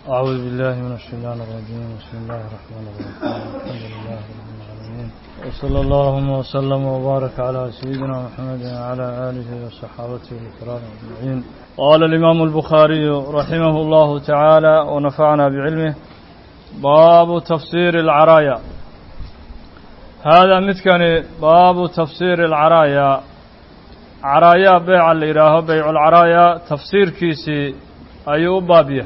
أعوذ بالله من الشيطان الرجيم بسم الله الرحمن الرحيم الحمد لله رب العالمين وصلى اللهم وسلم وبارك على سيدنا محمد وعلى آله وصحابته الكرام أجمعين قال الإمام البخاري رحمه الله تعالى ونفعنا بعلمه باب تفسير العرايا هذا مثكن باب تفسير العرايا عرايا بيع الإله بيع العرايا تفسير كيسي أي بابيه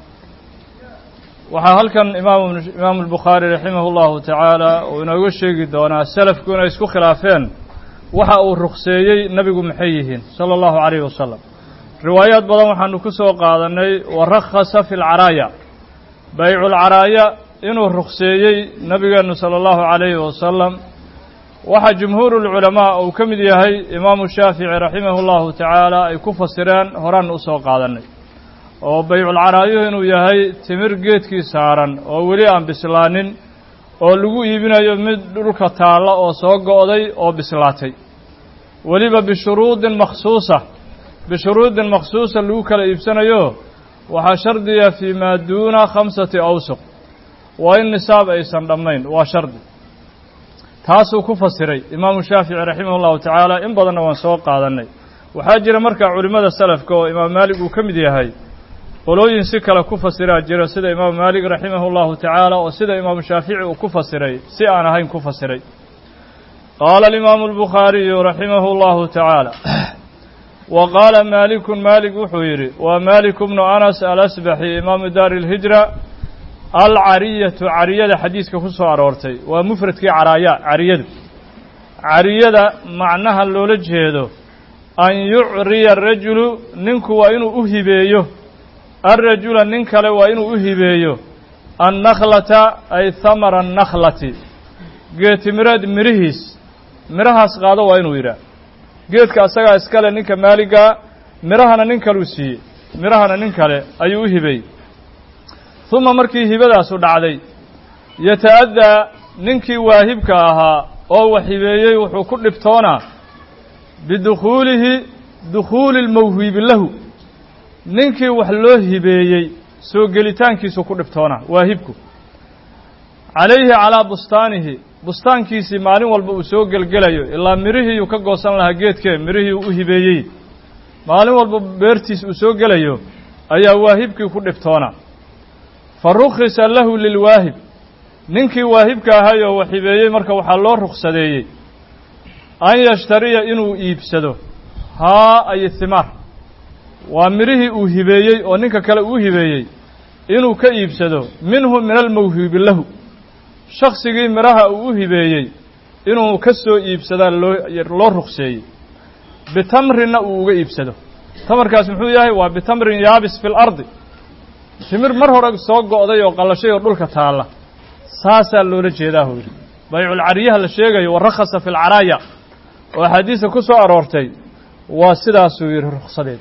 waxaa halkan imaamu albukhaari raximah allahu tacaala uu inooga sheegi doonaa selafku inay isku khilaafeen waxa uu rukseeyey nebigu maxay yihiin sala allahu calayhi wasalam riwaayaad badan waxaanu ku soo qaadannay wa rakhasa fi lcaraaya bayculcaraaya inuu rukseeyey nebigeennu sala allahu calayhi wasalam waxaa jumhuuru lculamaa uu ka mid yahay imaamu shaafici raximah allahu tacaala ay ku fasireen horaan u soo qaadannay oo bayculcaraayuhu inuu yahay timir geedkii saaran oo weli aan bislaanin oo lagu iibinayo mid dhulka taalla oo soo go'day oo bislaatay weliba bishuruudin makhsuusa bishuruudin makhsuusa lagu kala iibsanayo waxaa shardiya fii maa duuna khamsati awsuq waa in nisaab aysan dhammayn waa shardi taasuu ku fasiray imaamu shaafici raximah allahu tacaala in badanna waan soo qaadannay waxaa jira markaa culimmada salafka oo imaam maalig uu ka mid yahay qolooyin si kale ku fasiraa jira sida imaamu maalik raximah allahu tacaala oo sida imaamu shaafici uu ku fasiray si aan ahayn ku fasiray qaala alimaamu albukhaariyu raximahu allahu tacaala wa qaala maalikun maalik wuxuu yidhi waa maaliku bnu anas alasbaxi imaamu daari lhijra alcariyatu cariyada xadiiska ku soo aroortay waa mufradkii caraaya cariyadu cariyada macnaha loola jeedo an yucriya arajulu ninku waa inuu u hibeeyo alrajula nin kale waa inuu u hibeeyo annakhlata ay hamara annakhlati geetimireed midhihiis midhahaas qaado waa inuu yidhaah geedka asagaa iskale ninka maaligaa midhahana nin kaleu siiyey midhahana nin kale ayuu u hibeeyey uma markii hibadaasu dhacday yata'addaa ninkii waahibka ahaa oo wax hibeeyey wuxuu ku dhibtoonaa bidukhuulihi dukhuuli lmawhiibi lahu ninkii wax loo hibeeyey soo gelitaankiisu ku dhibtoona waahibku calayhi calaa bustaanihi bustaankiisii maalin walba uu soo gelgelayo ilaa midhihiiyuu ka goosan lahaa geedkee midhihii uu u hibeeyey maalin walba beertiis uu soo gelayo ayaa waahibkii ku dhibtoona fa rukhisa lahu lilwaahib ninkii waahibka ahay oo wax hibeeyey marka waxaa loo ruksadeeyey an yashtariya inuu iibsado haa ay himaar waa midhihii uu hibeeyey oo ninka kale uu hibeeyey inuu ka iibsado minhu min almawhibi lahu shaksigii midhaha uu u hibeeyey inuu ka soo iibsadaa loo loo rukseeyey bitamrinna uu uga iibsado tamarkaas muxuu yahay waa bitamrin yaabis fi lardi timir mar hore soo go'day oo qallashay oo dhulka taalla saasaa loola jeedaa hu yidhi bayculcariyaha la sheegayo wa rakhasa fi lcaraaya oo axaadiista ku soo aroortay waa sidaasuu yidhi ruksadeed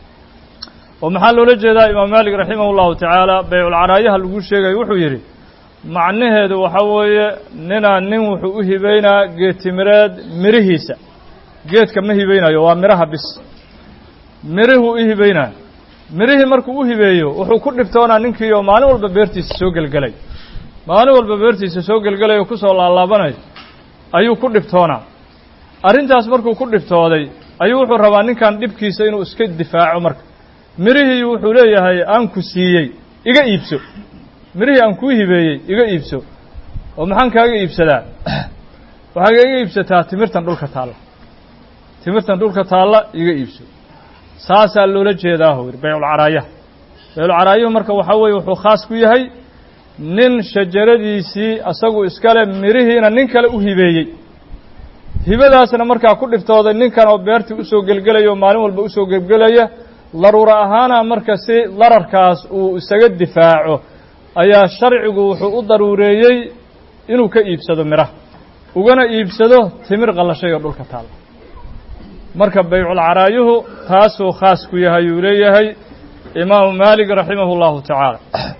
oo maxaa loola jeedaa imaam maalik raximah allahu tacaala bayculcaraayaha lagu sheegayo wuxuu yidhi macnaheedu waxaa weeye ninaa nin wuxuu u hibeynaa geedtimireed midhihiisa geedka ma hibeynayo waa midhaha bis midhihuu u hibeynaa midhihii markuu u hibeeyo wuxuu ku dhibtoonaa ninkii oo maalin walba beertiisa soo gelgelay maalin walba beertiisa soo gelgelay oo kusoo laalaabanayo ayuu ku dhibtoonaa arrintaas markuu ku dhibtooday ayuu wuxuu rabaa ninkan dhibkiisa inuu iska difaaco marka midhihii wuxuu leeyahay aan ku siiyey iga iibso midhihii aan kuu hibeeyey iga iibso oo maxaan kaaga iibsadaa waxaa iga iibsataa timirtan dhulka taalla timirtan dhulka taalla iga iibso saasaa loola jeedaa hu yidhi bayculcaraayaha bayculcaraayuhu marka waxaa weeye wuxuu khaas ku yahay nin shajaradiisii asagu iskale midhihiina nin kale u hibeeyey hibadaasna markaa ku dhiftooday ninkan oo beertii usoo gelgelaya oo maalin walba usoo gelgelaya daruura ahaana marka si dararkaas uu isaga difaaco ayaa sharcigu wuxuu u daruureeyey inuu ka iibsado midhaha ugana iibsado timir qallashay oo dhulka taalla marka bayculcaraayuhu taasuu khaas ku yahay uu leeyahay imaamu maalik raximahu allahu tacaala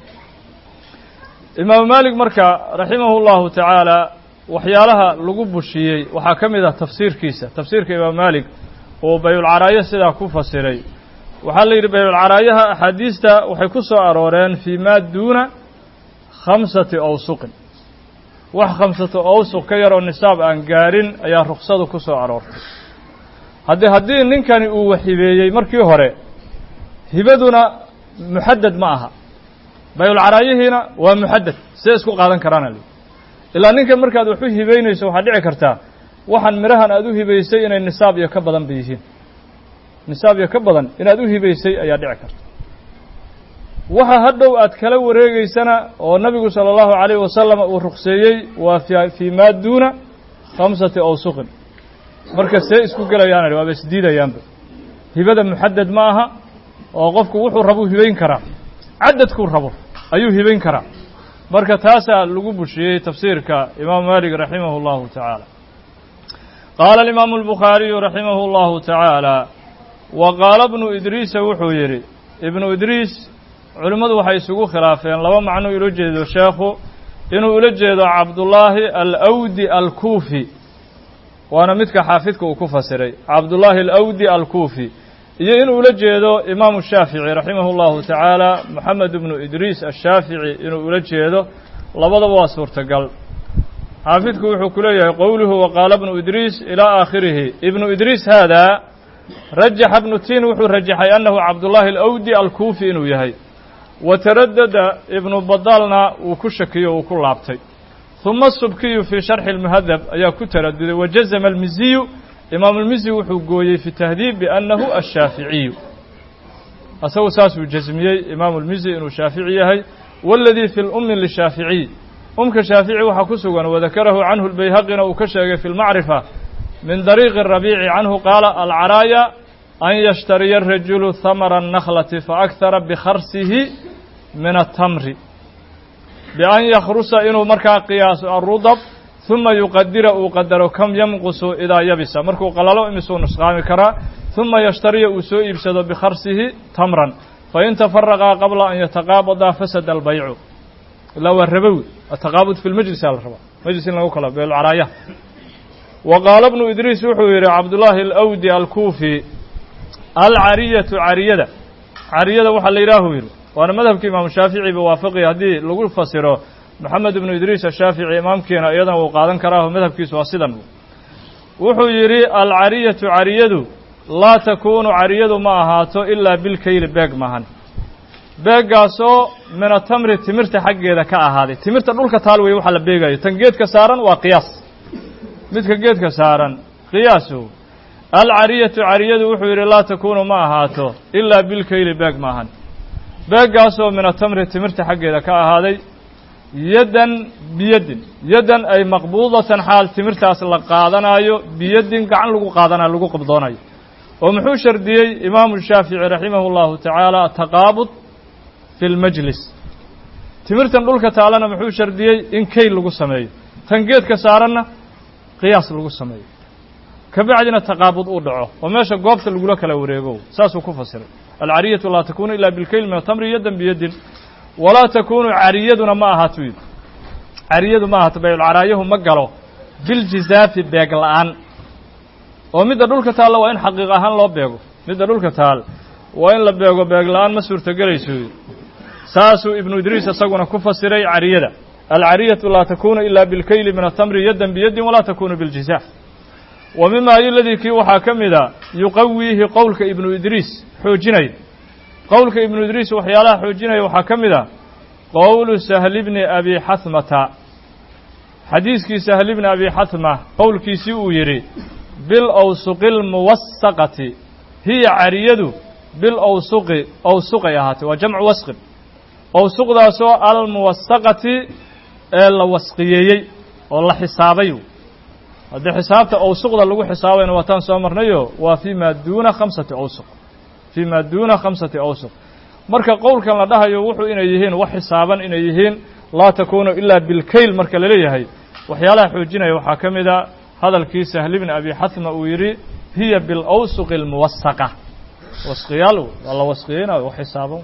imaamu maalik marka raximahu llahu tacaala waxyaalaha lagu bushiyey waxaa ka mid ah tafsiirkiisa tafsiirka imaamu maalik oo bayulcaraayo sidaa ku fasiray waxaa la yidhi bayculcaraayaha axaadiista waxay ku soo arooreen fii maa duuna khamsati awsuqin wax khamsato awsuq ka yaroo nisaab aan gaarin ayaa ruksadu ku soo aroortay haddii haddii ninkani uu waxibeeyey markii hore hibaduna muxaddad ma aha bayulcaraayihiina waa muxaddad see isku qaadan karaana li ilaa ninkan markaad wax u hibaynayso waxaad dhici kartaa waxaan midhahan aad u hibaysay inay nisaab iyo ka badan ba yihiin nisaab iyo ka badan inaad u hibaysay ayaa dhici karta waxa hadhow aad kala wareegeysana oo nabigu sala allahu calayhi wasalam uu rukseeyey waa fii maa duuna khamsati awsuqin marka see isku gelayaan waaba isdiidayaanba hibada muxaddad ma aha oo qofku wuxuu rabuu hibayn karaa cadadkuu rabo ayuu hibayn karaa marka taasaa lagu bushiyey tafsiirka imaamu maalik raximahu اllahu tacaala qaala alimaamu albukhaariyu raximahu اllahu tacaala wa qaala bnu idriisa wuxuu yidhi ibnu idriis culimmadu waxay isugu khilaafeen laba macno ula jeedo sheekhu inuu ula jeedo cabdullaahi alawdi alkuufi waana midka xaafidka uu ku fasiray cabdullaahi alawdi alkuufi iyo inuu ula jeedo imaamu shaafici raximah اllahu tacaala moxamed ibnu idriis ashaafici inuu ula jeedo labadaba waa suurtagal xaafidku wuxuu ku leeyahay qowluhu waqaala bnu idriis ilaa aakhirihi ibnu idriis haadaa rajaxa bnu tin wuxuu rajaxay annahu cabdullaahi alawdi alkuufi inuu yahay wa taradada ibnu badaalna uu ku shakiyo uu ku laabtay huma subkiyu fii sharxi اlmuhadab ayaa ku taraduday wajazama almiziyu imaamu lmizi wuxuu gooyey fi tahdiib biannahu ashaaficiyu asagu saasuu jasmiyey imaamu lmizi inuu shaafici yahay waladii fi lummi lishaaficiy umka shaafici waxaa ku sugan wadakarahu canhu lbayhaqina uu ka sheegay fi lmacrifa min dariiqi rabiici canhu qaala alcaraaya an yashtariya arajulu hamara الnakhlati faakhara bikharsihi min atamri bian yakhrusa inuu markaa qiyaaso arudab ثuma yuqadira uu qadaro kam yamqusu idaa yabisa markuu qalalo imisuu nusqaami karaa ثuma yashtariya uu soo iibsado bikharsihi tamran fain tafaraqaa qabla an yataqaabadaa fasada albaycu ilaa waa rabowi ataqaabud fi lmajlisa la rabaa majlis in lagu kala beelcaraaya wa qaala bnu idriis wuxuu yidhi cabdullaahi alawdi alkuufi alcariyatu cariyada cariyada waxaa la yidhaahu yidhi waana madhabkii imaamu shaafici ba waafaqiya haddii lagu fasiro moxamed ibnu idriis ashaafici imaamkiina iyadana wuu qaadan karaaho madhabkiisu waa sidan wuxuu yidhi alcariyatu cariyadu laa takuunu cariyadu ma ahaato ilaa bilkayli beeg maahan beeggaasoo mina tamri timirta xaggeeda ka ahaaday timirta dhulka taal wey waxaa la beegayo tan geedka saaran waa qiyaas midka geedka saaran qiyaasu alcariyatu cariyadu wuxuu yidhi laa takuunu ma ahaato ilaa bilkayli beeg maahan beeggaasoo mina tamri timirta xaggeeda ka ahaaday yaddan biyadin yaddan ay maqbuudatan xaal timirtaas la qaadanaayo biyadin gacan lagu qaadanayo lagu qabdoonayo oo muxuu shardiyey imaamu shaafici raximahu llahu tacaala ataqaabud fi lmajlis timirtan dhulka taalana muxuu shardiyey in kayl lagu sameeyo tan geedka saaranna qiyaas lagu sameeyo kabacdina taqaabud uu dhaco oo meesha goobta lagula kala wareego saasuu ku fasiray alcariyatu laa takunu ila bilkayl min atamri yaddan biyadin walaa takunu cariyaduna ma ahaato yidhi cariyadu ma ahaato bayulcaraayahu ma galo biljizaafi beeg la-aan oo midda dhulka taalla waa in xaqiiq ahaan loo beego midda dhulka taal waa in la beego beeg la-aan ma suurtogelayso yidhi saasuu ibnu idriis isaguna ku fasiray cariyada alcariyatu laa takunu ila bilkayli min atamri yaddan biyadin walaa takunu biljizaaf wa mima ayoladii kii waxaa ka mida yuqawiihi qowlka ibnu idriis xoojinaya qowlka ibnu idriis waxyaalaha xoojinaya waxaa ka mid a qowlu sahli bni abi xahmata xadiiskii sahli bni abi xahma qowlkiisii uu yidhi bilawsuqi lmuwasaqati hiya cariyadu bilawsuqi awsuqay ahaatay waa jamcu wasqin awsuqdaasoo almuwasaqati ee la wasqiyeeyey oo la xisaabay haddii xisaabta awsuqda lagu xisaabayna waataan soo marnayo waa fii ma duuna khamsati awsuq fii ma duuna khamsati awsuq marka qowlkan la dhahayo wuxuu inay yihiin wax xisaaban inay yihiin laa takuunu ilaa bilkayl marka laleeyahay waxyaalaha xoojinaya waxaa ka mid a hadalkii sahli bni abi xatma uu yidhi hiya bilawsuqi almuwasaqa wasqiyaal waa la wasqiyeynayo wax xisaaban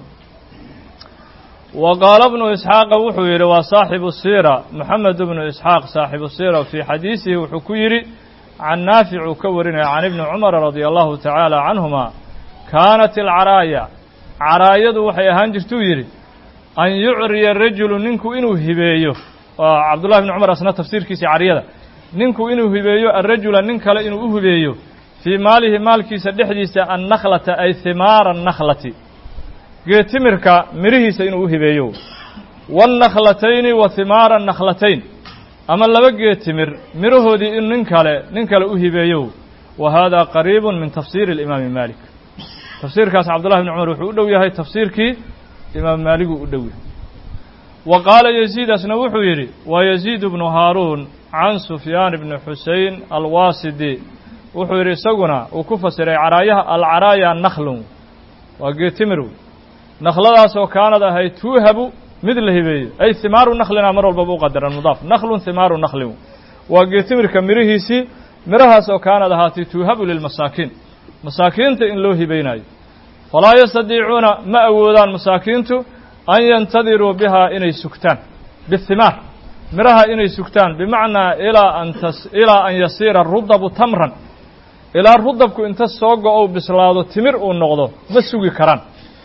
wa qaala bnu isxaaqa wuxuu yidhi waa saaxibu siira moxamed bnu isxaaq saaxibu siira fii xadiisihi wuxuu ku yidhi can naafic uu ka warinaya can ibni cumara radia allahu tacaala canhuma kaanat alcaraaya caraayadu waxay ahaan jirtuu yidhi an yucriya rajulu ninku inuu hibeeyo waa cabdullahi bni cumar asna tafsiirkiisii cariyada ninku inuu hibeeyo arajula nin kale inuu u hibeeyo fii maalihi maalkiisa dhexdiisa annakhlata ay himaara annakhlati geetimirka midhihiisa inuu u hibeeyo waannaklatayni wa himaara annakhlatayn ama laba geetimir midhahoodii in nin kale nin kale u hibeeyo wa hada qariibun min tafsiiri alimaami maalik tafsiirkaas cabdullahi bni cumar wuxuu u dhow yahay tafsiirkii imaam maaliguu u dhow yahay wa qaala yaziidasna wuxuu yidhi wa yaziid bnu haaruun can sufyaan bni xusein alwaasidi wuxuu yidhi isaguna uu ku fasiray caraayaha alcaraaya nakhlun waa geetimir wey nakhladaasoo kaanad ahayd tuuhabu mid la hibeeyo ay himaaru nakhlina mar walbaba u qadaran mudaaf nakhlun himaaru nakhlin waa geetimirka midhihiisii midhahaasoo kaanad ahaatay tuuhabu lilmasaakiin masaakiinta in loo hibaynayo falaa yastadiicuuna ma awoodaan masaakiintu an yantadiruu bihaa inay sugtaan bihimaar midhaha inay sugtaan bimacnaa ilaa an tas ilaa an yasiira rudabu tamran ilaa rudabku inta soo go-ou bislaado timir uu noqdo ma sugi karaan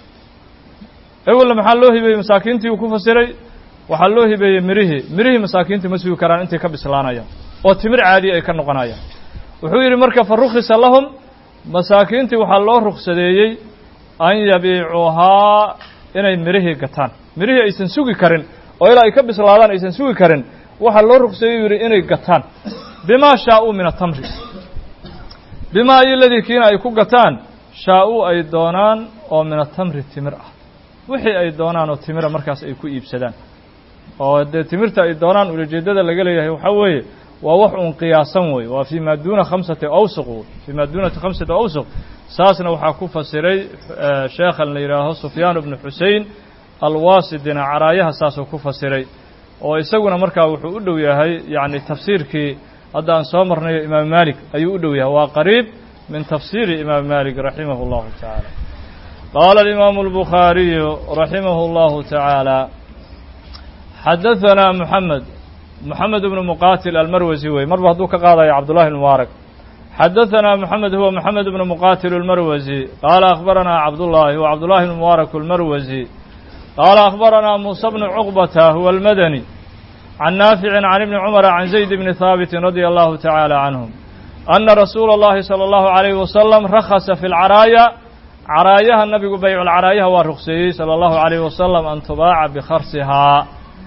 ewelna maxaa loo hibeeyey masaakiintii uu ku fasiray waxaa loo hibeeyey mirihii mirihii masaakiintu ma sugi karaan intay ka bislaanayaan oo timir caadiya ay ka noqonayaan wuxuu yidhi marka fa rukhisa lahum masaakiintii waxaa loo ruksadeeyey an yabiicuuhaa inay mirihii gataan mirihii aysan sugi karin oo ilaa ay ka bislaadaan aysan sugi karin waxaa loo rukseeyey yidhi inay gataan bimaa shaa-uu min atamri bimaa iyo ladii kiina ay ku gataan shaa-uu ay doonaan oo min atamri timir ah wixii ay doonaan oo timira markaas ay ku iibsadaan oo dee timirta ay doonaan ulajeeddada laga leeyahay waxaa weeye waa wax uun qiyaasan wey waa fii maa duuna khamsati awsuq wey fii maa duuna khamsati awsuq saasna waxaa ku fasiray sheekhan la yidhaaho sufyaan bnu xusein alwaasidina caraayaha saasuu ku fasiray oo isaguna markaa wuxuu u dhow yahay yacni tafsiirkii hadda aan soo marnayo imaam maalik ayuu u dhow yahay waa qariib min tafsiiri imaam maalik raximah اllahu tacaala qaala alimaamu albukhaariyu raximah اllahu tacaala xadahanaa moxamed moxamed bnu muqaatil almarwasi wey marba hadduu ka qaadayo cabdullahi mubaarak xadahanaa moxamed huwa moxamed bnu muqaatil almarwasi qaala akhbaranaa cabdullaahi huwa cabdullahi bnu mubaarak almarwasi qaala akhbaranaa muusa bnu cuqbata huwa almadani can naaficin can ibni cumara can zayd bni haabitin radia allahu tacaala canhum ana rasuula اllahi salى allahu alayhi wasalam rakhasa fi lcaraaya caraayaha nabigu bayculcaraayaha waa rukseeyey salى allahu alayhi wasalam an tubaaca bikharsihaa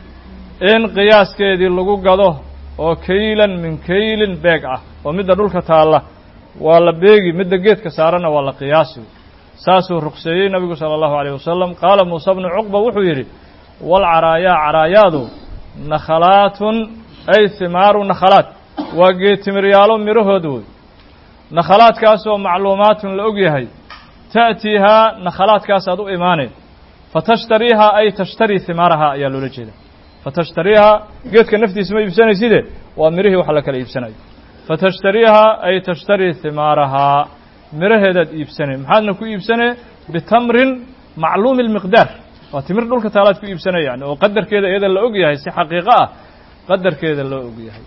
in qiyaaskeedii lagu gado oo kaylan min kaylin beeg ah oo midda dhulka taalla waa la beegi midda geedka saaranna waa la qiyaasi saasuu rukseeyey nabigu salى allahu alayh wasalam qaala muuse bnu cuqba wuxuu yidhi walcaraayaa caraayaadu nakhalaatun ay himaaru nakhalaat waa geetimiryaalo midhahood wey nakhalaadkaasoo macluumaatun la og yahay ta'tiihaa nakhalaadkaasaad u imaaneen fatashtariihaa ay tashtarii himaarahaa ayaa loola jeeda fatashtariihaa geedka naftiisa ma iibsanayside waa midhihii wax la kala iibsanayo fatashtariihaa ay tashtarii himaarahaa midhaheedaad iibsanee maxaadna ku iibsanee bitamrin macluumi lmiqdaar waa timir dhulka taalaad ku iibsanay yani oo qadarkeeda iyada la og yahay si xaqiiqo ah qadarkeeda loo og yahay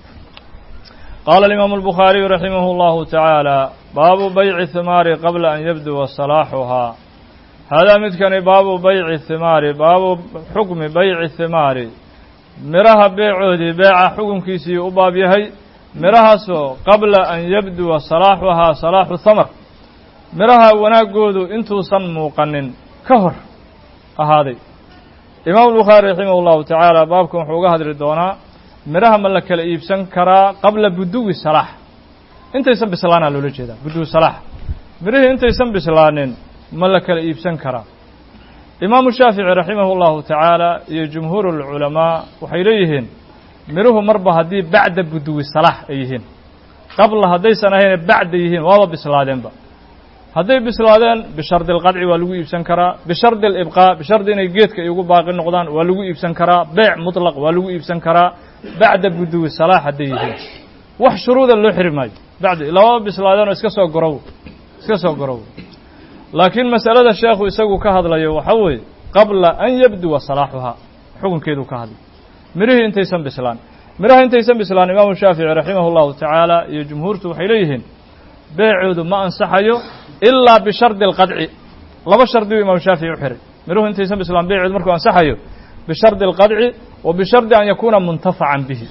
qaala alimaamu albukhaariyu raximah اllahu tacaala baabu bayci himaari qabla an yabduwa salaaxuhaa haadaa midkani baabu bayci himaari baabu xukmi bayci himaari midhaha beecoodii beeca xukunkiisii u baab yahay midhahaasoo qabla an yabduwa salaaxuhaa salaaxu hamar midhaha wanaaggoodu intuusan muuqanin ka hor ahaaday imaamu albukhaari raximah اllahu tacaala baabkan wuxuu uga hadli doonaa midhaha ma la kala iibsan karaa qabla buduwi salaax intaysan bislaanaa loola jeedaa buduwi salaax midhihii intaysan bislaanin ma la kala iibsan karaa imaamu shaafici raximah اllahu tacaala iyo jumhuur اlculamaa waxay leeyihiin midhuhu marba haddii bacda buduwi salaax ay yihiin qabla haddaysan ahayn bacda yihiin waaba bislaadeenba hadday bislaadeen bishardi alqadci waa lagu iibsan karaa bishardi alibqaa bishardi inay geedka ay ugu baaqi noqdaan waa lagu iibsan karaa beec mutlaq waa lagu iibsan karaa bacda buduwi salaax hadday yihiin wax shuruuda loo xiri maayo bacda lababa bislaadeen oo iska soo gorow iska soo gorow laakiin masalada sheekhu isagu ka hadlayo waxaa weeye qabla an yabduwa salaaxuhaa xukunkeedu ka hadlay midhihii intaysan bislaan midhaha intaysan bislaan imaamu shaafici raximah اllahu tacaala iyo jumhuurtu waxay leeyihiin beecoodu ma ansaxayo ilaa bishardi alqadci laba shardi uu imaam shaafici u xiray miruhu intaysan bislaan beeceed markuu ansaxayo bishardi alqadci wa bishardi an yakuuna muntafacan bihi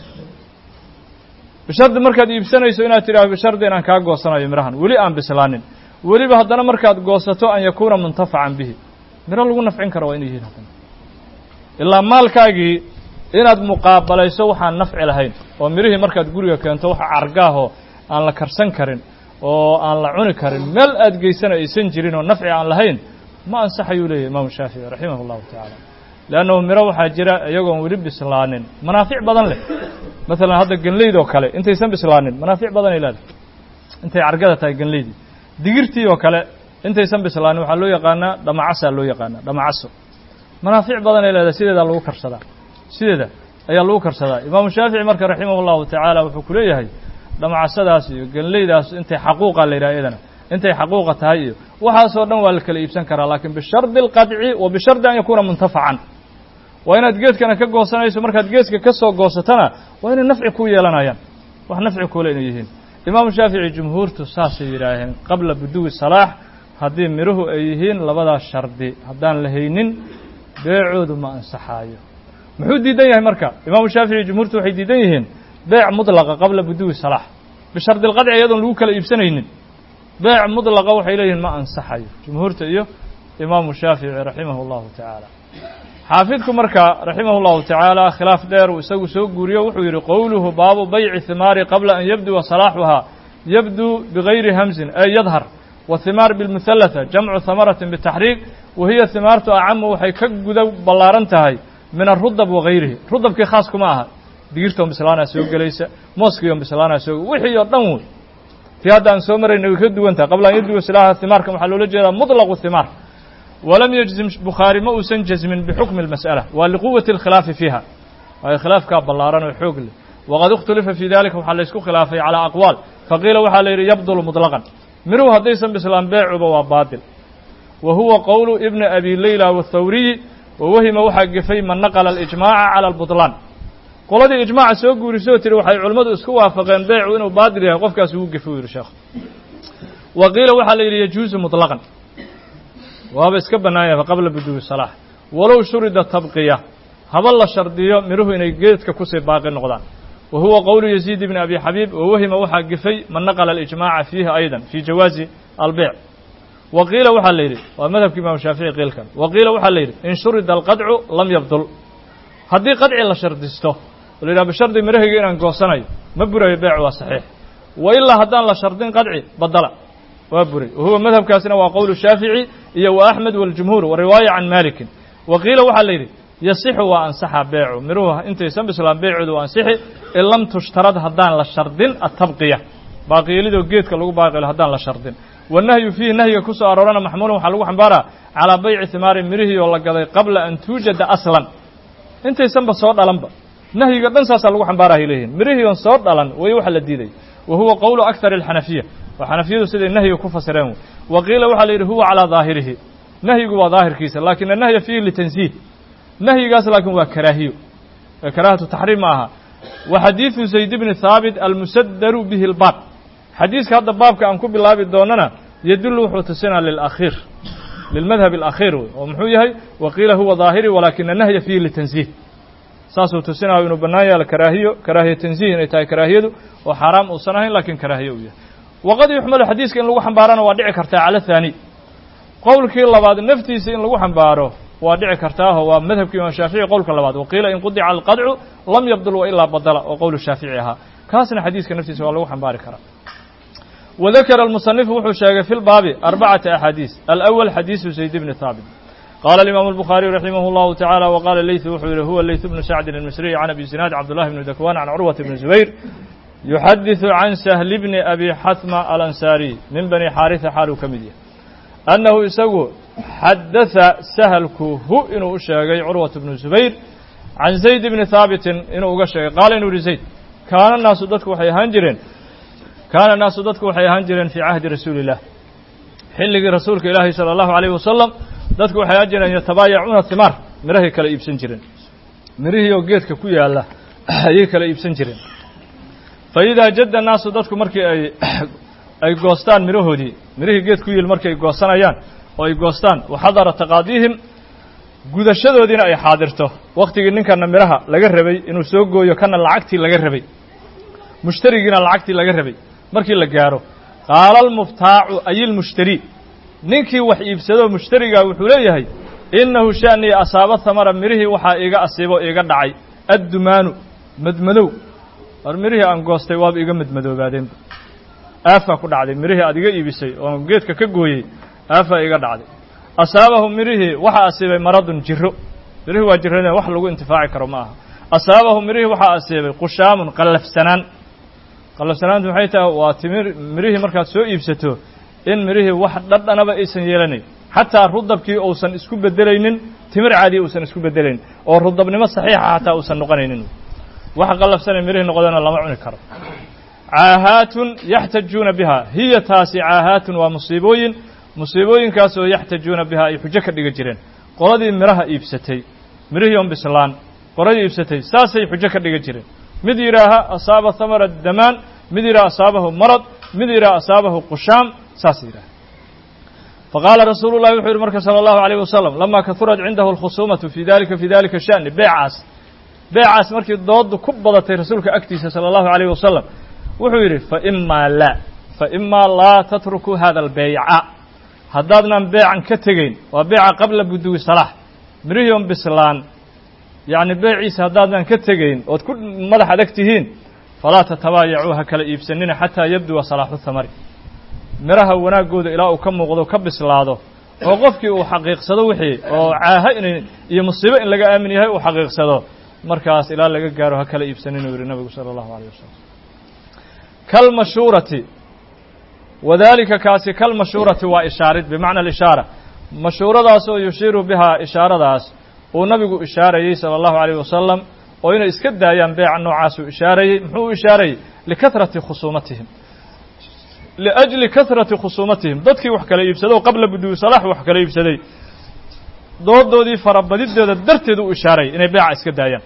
bishardi markaad iibsanayso inaad tidhahdo bishardi inaan kaa goosanayo mirahan weli aan bislaanin weliba haddana markaad goosato an yakuuna muntafacan bihi miro lagu nafcin karo waa inay yihiin haddana ilaa maalkaagii inaad muqaabalayso waxaan nafci lahayn oo mirihii markaad guriga keento waxa cargaahoo aan la karsan karin oo aan la cuni karin meel aad geysana aysan jirin oo nafci aan lahayn ma ansaxayuu leeyahy imaamu shaafici raximah allahu tacaala leannahu miro waxaa jira iyagoon weli bislaanin manaafic badan leh maalan hadda genleyd oo kale intaysan bislaanin manaafic badanay leedahay intay cargada tahay genleydii digirtii oo kale intaysan bislaanin waxaa loo yaqaanaa dhamacasaa loo yaqaanaa dhamacaso manaafic badanay leedahay sideedaa lagu karsadaa sideeda ayaa lagu karsadaa imaamu shaafici marka raximah allahu tacaala wuxuu ku leeyahay dhamacasadaas iyo genleydaas intay xaquuqa la yidhaha iyadana intay xaquuqa tahay iyo waxaasoo dhan waa la kala iibsan karaa laakiin bishardi alqadci wa bishardi an yakuuna muntafacan waa inaad geedkana ka goosanayso markaad geedka ka soo goosatana waa inay nafci ku yeelanayaan wax nafci kuule inay yihiin imaamu shaafici jumhuurtu saasay yidhaaheen qabla buduwi salaax haddii miruhu ay yihiin labadaas shardi haddaan la haynin beecoodu ma ansaxaayo muxuu diidan yahay marka imaamu shaafici jumhuurtu waxay diidan yihiin beec mudlaqa qabla buduwi salaax bishardi alqadci iyadoon lagu kala iibsanaynin beec mudlaqa waxay leeyihiin ma ansaxayo jumhuurta iyo imaamu shaafici raximah allahu tacaala xaafidku marka raximah allahu tacaala khilaaf dheer uu isagu soo guuriyo wuxuu yidhi qowluhu baabu bayci himaari qabla an yabduwa salaaxuhaa yabduu bigayri hamsin ay yadhar wahimaar bilmuhalata jamcu hamaratin bitaxriiq wahiya himaartu acamu waxay ka guda ballaaran tahay min arudab wagayrihi rudabkii khaas kuma aha digirtoon bislaanaa soo gelaysa mooskiion bislaanaa soo wixii oo dhan wey tii hadda aan soo marayna way ka duwan tahay qabla an yabduwa silaaxa himaarkan waxaa loola jeedaa muطlaqu himaar walam yajzim bukhaari ma uusan jazmin bixukmi اlmas'ala waa liquwati اlkhilaafi fiiha waayo khilaafkaa ballaaran oo xoog leh waqad ikhtulifa fii dalika waxaa laysku khilaafay calaa aqwaal faqiila waxaa la yidhi yabdulu muطlaqan miruhu haddaysan bislaan beecuba waa baatil wa huwa qowlu ibni abi leyla wاthawriyi wawahima waxaa gefay man naqla alijmaaca cala albutlaan qoladii ijmaaca soo guurisoo tiri waxay culimmadu isku waafaqeen beecu inuu baatil yahay qofkaas ugu gefe u yidhi sheekh wa qiila waxaa la yidhi yajuusu muطlaqan waaba iska bannaan yahay qabla buduwi salaax walow shurida tabqiya haba la shardiyo miruhu inay geedka kusii baaqi noqdaan wa huwa qowlu yaziid ibni abi xabiib wawahima waxaa gefay man naqla alijmaaca fiihi aydan fii jawaazi albeyc wa qiila waxaa la yidhi waa madhabka imaamu shaafici qiilkan wa qiila waxaa la yidhi in shurida alqadcu lam yabdul haddii qadci la shardisto oo la yidhaha bishardi mirahayga inaan goosanayo ma burayo beec waa saxiix wa ilaa haddaan la shardin qadci badala waa buray wa huwa madhabkaasina waa qowlu shaafici iyo wa axmed waljumhuur wa riwaaya can malikin wa qiila waxaa la yidhi yasixu waa ansaxa beecu miruhu intaysan bislaan beecoodu waa ansixi in lam tushtarad haddaan la shardin atabqiya baaqiyeelidoo geedka lagu baaqilo haddaan la shardin wanahyu fiihi nahyiga ku soo aroorana maxmuulun waxaa lagu xambaaraa calaa bayci himaari mirihii oo la gaday qabla an tuujada aslan intaysanba soo dhalanba nahyiga dhan saasaa lagu xambaara hay leeyihin mirihii oon soo dhalan way waxa la diiday wa huwa qowlu akthar alxanafiya oo xanafiyadu siday nahyiga ku fasireen wey wa qiila waxaa la yidhi huwa calaa daahirihi nahyigu waa daahirkiisa laakin annahya fiihi litansiih nahyigaas laakiin waa karaahiyo ee karaahatu taxriim ma aha wa xadiidu zayd bni haabit almusadaru bihi lbaab xadiiska hadda baabka aan ku bilaabi doonana yadullu wuxuu tusinaa lilakhiir lilmadhab alakhiir wey oo muxuu yahay wa qiila huwa daahiri walaakina nahya fiihi litansiih saasuu tusinayo inuu bannaan yaalo karaahiyo karaahiya tansiih inay tahay karaahiyadu oo xaaraam uusan ahayn laakiin karaahiyo uu yahay waqad yuxmalu xadiiska in lagu xambaarana waa dhici kartaa cala thaani qowlkii labaad naftiisa in lagu xambaaro waa dhici kartaaho waa madhabka imaam shaafici qowlka labaad waqiila in qudica alqadcu lam yabdul wa ilaa badala oo qowlu shaafici ahaa kaasna xadiiska naftiisa waa lagu xambaari karaa وذكر المصنف wuxuu sheegay في الbاb أربعة أحاadيث الأول xadيiث زaيد بن ثابت قال الإمام البخاري رحمه الله تعالى وقال الليث wuxuu yihi هو الليث بن سعد المصري عن أبي زناad عبدالله بن دكوان عن عروة بن زبير يحدث عن سهل بن أبي xثمة الأنساري من بني xاarثة xaaluu ka mid yahay أنه isagu xadaثa سهلku hu inuu u sheegay عروة بن زبير عن زaيد بن ثاaبت inuu uga sheegay qاala inuu yihi زaيد kaana النaasu dadku waxay ahaan jireen kaana naasu dadku waxay ahaan jireen fii cahdi rasuuli illah xilligii rasuulka ilaahi sala allahu alayh wasalam dadku waxay ahaan jireen yatabaayacuuna himaar mirahay kala iibsan jireen mirihii oo geedka ku yaalla ayay kala iibsan jireen fa idaa jadda naasu dadku markii ay ay goostaan mirahoodii mirihii geed ku yiil markay goosanayaan oo ay goostaan waxadara taqaadiihim gudashadoodiina ay xaadirto wakhtigii ninkana midhaha laga rabay inuu soo gooyo kana lacagtii laga rabay mushtarigiina lacagtii laga rabay markii la gaaro qaala almuftaacu ay ilmushtari ninkii wax iibsadoo mushtarigaa wuxuu leeyahay innahu sha'nii asaaba hamara midhihii waxaa iiga asiibo iiga dhacay addumaanu madmadow war midhihii aan goostay waaba iga madmadoobaadeenba aafaa ku dhacday midhihii aad iga iibisay oo geedka ka gooyey aafaa iga dhacday asaabahu midhihii waxaa asiibay maradun jiro midhihii waa jiradeen wax lagu intifaaci karo ma aha asaabahu midhihii waxaa asiibay qushaamun qallafsanaan qallafsanaantu maxay tahay waa timir midhihii markaad soo iibsato in midhihii wax dhadhanaba aysan yeelanayn xataa rudabkii uusan isku bedelaynin timir caadiya uusan isku bedelaynin oo rudabnimo saxiixa xataa uusan noqonaynin wax qallafsanay midhihii noqdana lama cuni karo caahaatun yaxtajuuna biha hiya taasi caahaatun waa musiibooyin musiibooyinkaasoo yaxtajuuna biha ay xujo ka dhiga jireen qoladii midhaha iibsatay midhihii on bislaan qoladii iibsatay saasay xujo ka dhiga jireen mid yidhaaha asaaba hamara damaan mid yidhaha asaabahu marad mid yidhaha asaabahu qushaam saas yidhaha faqaala rasuulu llahi wuxuu yidhi marka sala allahu alayh wasalam lamaa kahurat cindahu alkhusuumatu fi dalika fi dalika sha'ni beecaas beecaas markii doodu ku badatay rasuulka agtiisa sala allahu alayh wasalam wuxuu yidhi faimaa laa faimaa laa tatrukuu hada albeyca haddaadnan beecan ka tegayn waa beeca qabla buduwi salaax midhihii on bislaan yacni beeciisa haddaadnan ka tegayn ood ku madax adag tihiin falaa tatabaayacuu ha kala iibsanina xataa yabduwa salaaxu thamari midhaha wanaaggooda ilaa uu ka muuqdo ka bislaado oo qofkii uu xaqiiqsado wixii oo caaha inay iyo musiibo in laga aamin yahay uu xaqiiqsado markaas ilaa laga gaaro ha kala iibsanin uu yihi nabigu sala allahu alayh wasalam kalmashuurati wadalika kaasi kalmashuurati waa ishaarid bimacna alishaara mashuuradaas oo yushiiru bihaa ishaaradaas uu nabigu ishaarayey sala allahu alayh wasalam oo inay iska daayaan beeca noocaasuu ishaarayey muxuu u ishaarayey likahrati khusuumatihim liajli kahrati khusuumatihim dadkii wax kala iibsado qabla buduwi salaax wax kala iibsaday doodoodii farabadidooda darteed u ishaarayay inay beeca iska daayaan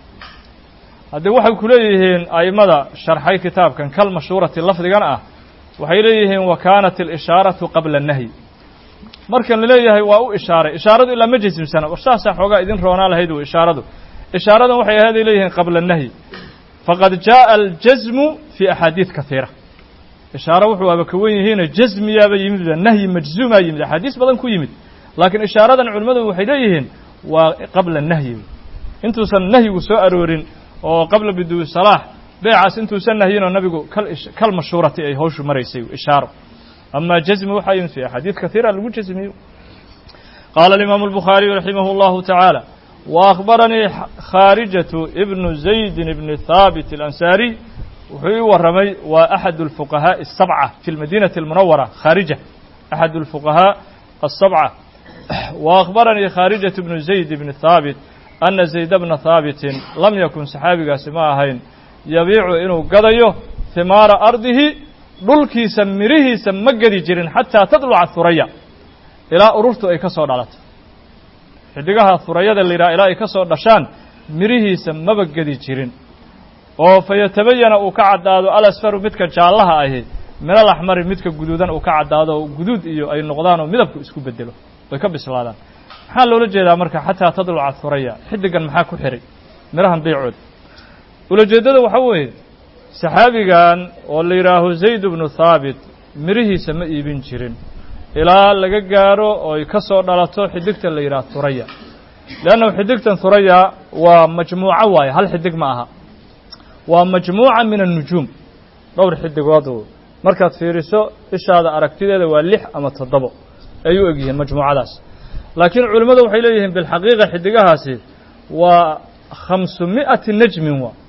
haddii waxay ku leeyihiin a'immada sharxay kitaabkan kal mashhuurati lafdigan ah waxay leeyihiin wa kaanat alishaaratu qabla annahyi markan laleeyahay waa u ishaaray ishaaradu ilaa ma jesimsana war saasaa xoogaa idin roonaa lahayd w ishaaradu ishaaradan waxay ahayd ay leeyihiin qabla annahyi faqad jaaءa aljasmu fi axaadiid kahiira ishaaro wuxuu aba ka wen yihiino jasmiyaaba yimid nahyi majzuumaa yimid axaadiis badan ku yimid laakiin ishaaradan culimmadu waxay leeyihiin waa qabla nahyi intuusan nahyigu soo aroorin oo qabla biduwi salaax beecaas intuusan nahyinoo nabigu kal mashhuurati ay hawshu maraysay ishaaro ama jazmi waxaa yimid fi axaadiid kahiira lagu jazmiyo qaala alimaamu albukhaariyu raximah اllahu tacaala wa akhbaranii khaarijatu ibnu zaydin ibni haabit alansaariy wuxuu ii warramay waa axad اlfuqahaaءi الsabca fi lmadinati اlmunawara khaarija axad اlfuqahaaء الsabca wa akhbaranii khaarijatu bnu zayd bni haabit ana zayd bna haabitin lam yakun saxaabigaasi ma ahayn yabiicu inuu gadayo himaara ardihi dhulkiisa mirihiisa ma gedi jirin xataa tadluca huraya ilaa ururtu ay ka soo dhalato xidigaha hurayada la yidhaha ilaa ay ka soo dhashaan mirihiisa maba gedi jirin oo fa yatabayana uu ka caddaado alasfaru midka jaallaha ahi minal axmari midka guduudan uu ka caddaado guduud iyo ay noqdaan oo midabku isku bedelo way ka bislaadaan maxaa loola jeedaa marka xataa tadluca huraya xidigan maxaa ku xihay mirahan beecooda ulajeeddada waxaa weeye saxaabigan oo la yidhaaho zayd bnu thaabit mirihiisa ma iibin jirin ilaa laga gaaro oo ay ka soo dhalato xidigta la yidhaha huraya leannahu xidigtan huraya waa majmuuco waaye hal xidig ma aha waa majmuuca min annujuum dhowr xidigood markaad fiiriso ishaada aragtideeda waa lix ama toddobo ay u egyihiin majmuucadaas laakiin culimmadu waxay leeyihiin bilxaqiiqa xidigahaasi waa khamsu mi'ati najmin waa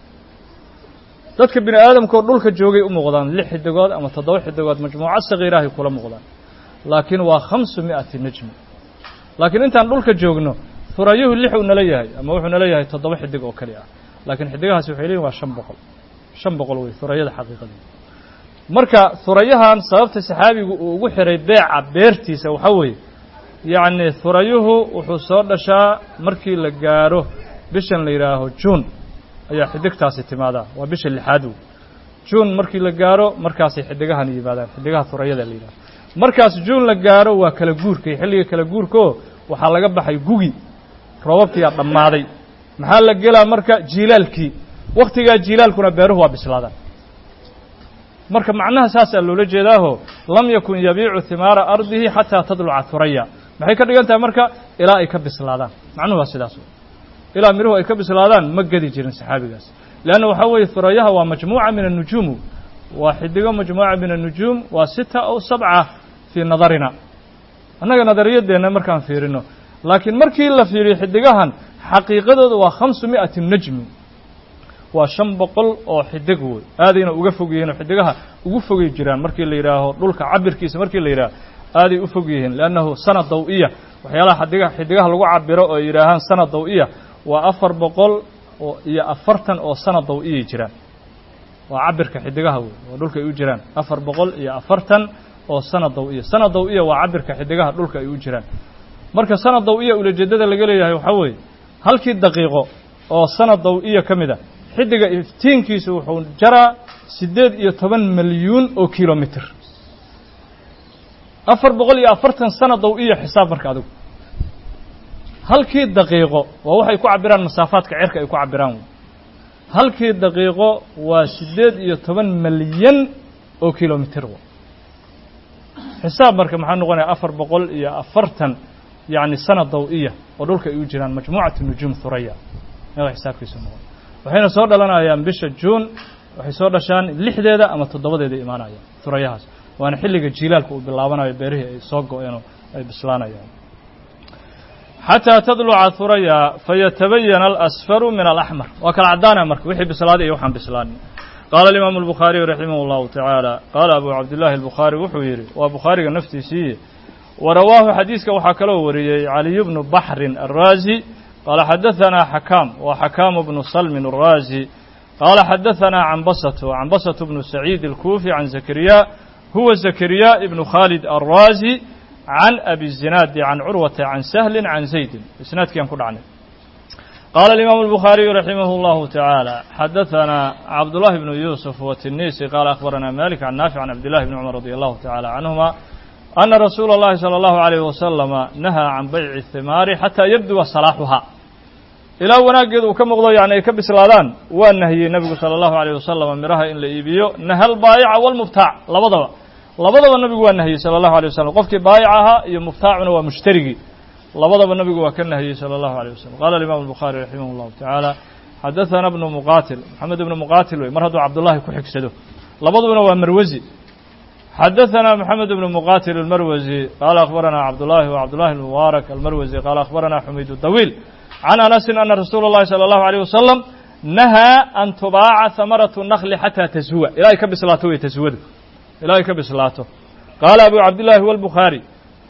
dadka bini aadamkao dhulka joogay u muuqdaan lix xidigood ama toddoba xidigood majmuuco sagiirahay kula muuqdaan laakiin waa khamsu mi'ati najmi laakiin intaan dhulka joogno hurayuhu lix uu nala yahay ama wuxuu nala yahay toddoba xidig oo keli ah laakiin xidigahaasi waxay leeyihin waa shan boqol shan boqol wey hurayada xaqiiqadii marka hurayahan sababta saxaabigu uu ugu xiray beeca beertiisa waxaa weeye yacni hurayuhu wuxuu soo dhashaa markii la gaaro bishan la yidhaaho juun ayaa xidigtaasi timaadaa waa bisha lixaad wey juun markii la gaaro markaasay xidigahan yimaadaan xidigaha hurayada la yidhaho markaas juun la gaaro waa kala guurkay xilliga kala guurkaoo waxaa laga baxay gugi roobabkiyaa dhammaaday maxaa la gelaa marka jiilaalkii wakhtigaa jiilaalkuna beeruhu waa bislaadaan marka macnaha saasaa loola jeedaaho lam yakun yabiicu himaara ardihi xataa tadluca huraya maxay ka dhigan tahay marka ilaa ay ka bislaadaan macnuhu waa sidaas ilaa miruhu ay ka bislaadaan ma gedi jirin saxaabigaas leanna waxaa weeye hurayaha waa majmuuca min annujuumu waa xidigo majmuuca min annujuum waa sita aw sabca fii nadarina annaga nadariyadeenna markaan fiirino laakiin markii la fiiriyo xidigahan xaqiiqadooda waa khamsu mi'ati najmi waa shan boqol oo xidig wey aadayna uga fog yihiin oo xidigaha ugu fogay jiraan markii la yidhaaho dhulka cabirkiisa markii la yidhaaho aaday u fog yihiin leannahu sana daw-iya waxyaalaha xadiga xidigaha lagu cabiro oo yidhaahaan sana daw-iya waa afar boqol oo iyo afartan oo sana daw-iyay jiraan waa cabirka xidigaha wey oo dhulka ay u jiraan afar boqol iyo afartan oo sana daw-iya sana daw-iya waa cabirka xidigaha dhulka ay u jiraan marka sana daw-iya ulajeedada laga leeyahay waxaa weeye halkii daqiiqo oo sana daw-iya ka mid a xidiga iftiinkiisu wuxuu jaraa siddeed iyo toban milyuun oo kilomitr afar boqol iyo afartan sana daw-iya xisaab marka adigu halkii daqiiqo waa waxay ku cabiraan masaafaadka cerka ay ku cabiraan wey halkii daqiiqo waa siddeed iyo toban milyan oo kilomitr w xisaab marka maxaa noqonaya afar boqol iyo afartan yacni sana daw-iya oo dhulka ay u jiraan majmuucat nujuum huraya meeda xisaabkiisu noqon waxayna soo dhalanayaan bisha juun waxay soo dhashaan lixdeeda ama toddobadeeda imaanayaan hurayahaas waana xilliga jiilaalka uu bilaabanayo beerihii ay soo go-een ay bislaanayaan xataa tadluca huraya fayatabayana alasfaru min alaxmar waa kala caddaanaya marka wixii bislaaday iyo waxaan bislaanin qaala alimaamu albukhaariyu raximah allahu tacaala qaala abu cabdillahi albukhaari wuxuu yidhi waa bukhaariga naftiisiiye warawaahu xadiiska waxaa kaloo wariyey caliyu bnu baxrin araazi qaala xadahanaa xakaam wa xakaamu bnu salmin araazi qaala xadahanaa cambasatu cambasatu bnu saciid alkuufi can zakariya huwa zakariya ibnu khaalid araazi can abi zinaadi can curwata can sahlin can zaydin isnaadkii aan ku dhacnay qaala alimaamu albukhaariyu raximah allahu tacaala xadahanaa cabdullahi bnu yuusuf watinisi qaala akhbaranaa malik can naafic can cabdillahi bni cumar radi allahu tacala canhuma ana rasuula اllahi salى allahu alayh wasalama nahaa can bayci himaari xataa yabduwa salaaxuhaa ilaa wanaaggeeda uu ka muuqdo yani ay ka bislaadaan waa nahiyey nebigu salى allahu alayh wasalama miraha in la iibiyo nahal baayica walmubtaac labadaba labadaba nabigu waa nahiyey salى allahu alيه wasalam qofkii baayic ahaa iyo mubtaacuna waa mushtarigii labadaba nabigu waa ka nahiyey salى allahu alيه wasalam qala alimam الbukhaari raximah اllahu tacaala xadaثana bnu muqatil maxamed ibnu muqatil wey mar hadduu cabdullahi ku xigsado labadubana waa marwasi xadaثna mxamed bn muqatil اlmarwasi qaala akhbarana cabdullahi wa cabdullahi اlmubaarak almarwasi qaala akhbarana xumayd dawiil can anasin ana rasuula اllahi salى اllahu alيyh wasalam nahaa an tubaaca hamaratu nakli xataa tashuwa ilaa ay ka bislaato wey tashuwadu ilaa ay ka bislaato qaala abu cabdillahi wاlbukhaari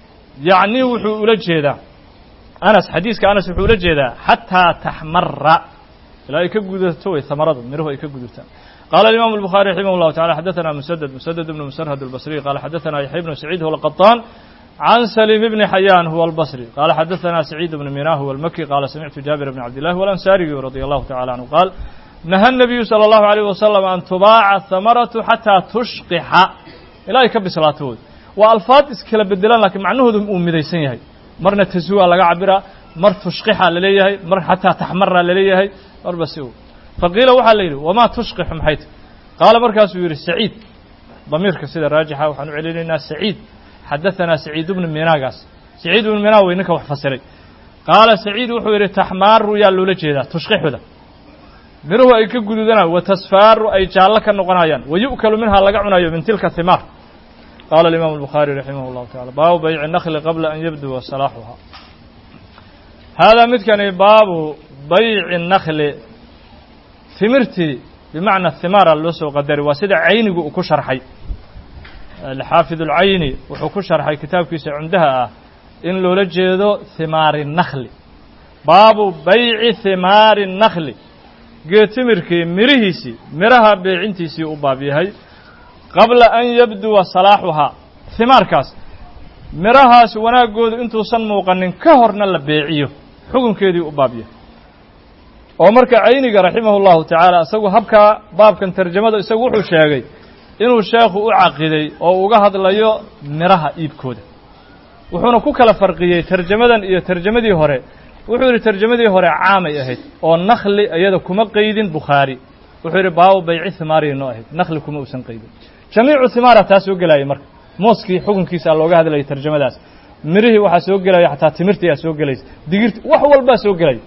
yacni wuxuu ula jeedaa anas xadiiska anas wuxuu ula jeedaa xataa taxmara ilaa ay ka gudato wey hamaradu miruhu ay ka gudubtaan قال الإمام البخاري رحمه الله تعالى حدثنا مسدد مسدد بن مسرهد البصري قال حدثنا يحيى بن سعيد هو القطان عن سليم بن حيان هو البصري قال حدثنا سعيد بن ميناه هو المكي قال سمعت جابر بن عبد الله والأنساري رضي الله تعالى عنه قال نهى النبي صلى الله عليه وسلم أن تباع الثمرة حتى تشقح إلى يكبس صلاته وألفاظ إسكلا بدلان لكن معنوه أمديسين يهي مرنا تسوى لقى عبرة مر تشقح لليهي مر حتى تحمر لليهي مر بسيو faqiila waxaa la yidhi wamaa tushqixu maxayt qaala markaasuu yidhi saciid damiirka sida raajixa waxaan u celinaynaa saciid xadahanaa saciid bnu minaagaas saciid ibnu minaa wey ninka wax fasiray qaala saciid wuxuu yidhi taxmaaru yaa loola jeedaa tushqixuda miruhu ay ka gududanayo wa tasfaaru ay jaallo ka noqonayaan wa yu'kalu minhaa laga cunayo min tilka himaar qaala alimaamu albukhaari raximah llahu tacala baabu bayci nakli qabla an yabduwa salaaxuha haadaa midkani baabu bayci nakli timirtii bimacna himaara loo soo qadaray waa sida caynigu uu ku sharxay xaafid ulcayni wuxuu ku sharxay kitaabkiisa cumdaha ah in loola jeedo himaari nakli baabu bayci himaari nakli geed timirkii mirihiisii miraha beecintiisii u baab yahay qabla an yabduwa salaaxuhaa himaarkaas mirahaas wanaaggoodu intuusan muuqanin ka horna la beeciyo xukunkeedii u baab yahay oo marka cayniga raximah اllahu tacaala isagu habkaa baabkan tarjamada isagu wuxuu sheegay inuu sheekhu u caqiday oo uga hadlayo midhaha iibkooda wuxuuna ku kala farqiyey tarjamadan iyo tarjamadii hore wuxuu yidhi tarjamadii hore caamay ahayd oo nakhli iyada kuma qeydin bukhaari wuxuu yidhi baabu bayci himaariya noo ahayd nakhli kuma uusan qeydin jamiicu himaara taa soo gelayay marka mooskii xukunkiisa looga hadlayay tarjamadaas mirihii waxaa soo gelaya xataa timirtii aa soo gelaysa digirti wax walbaa soo gelaya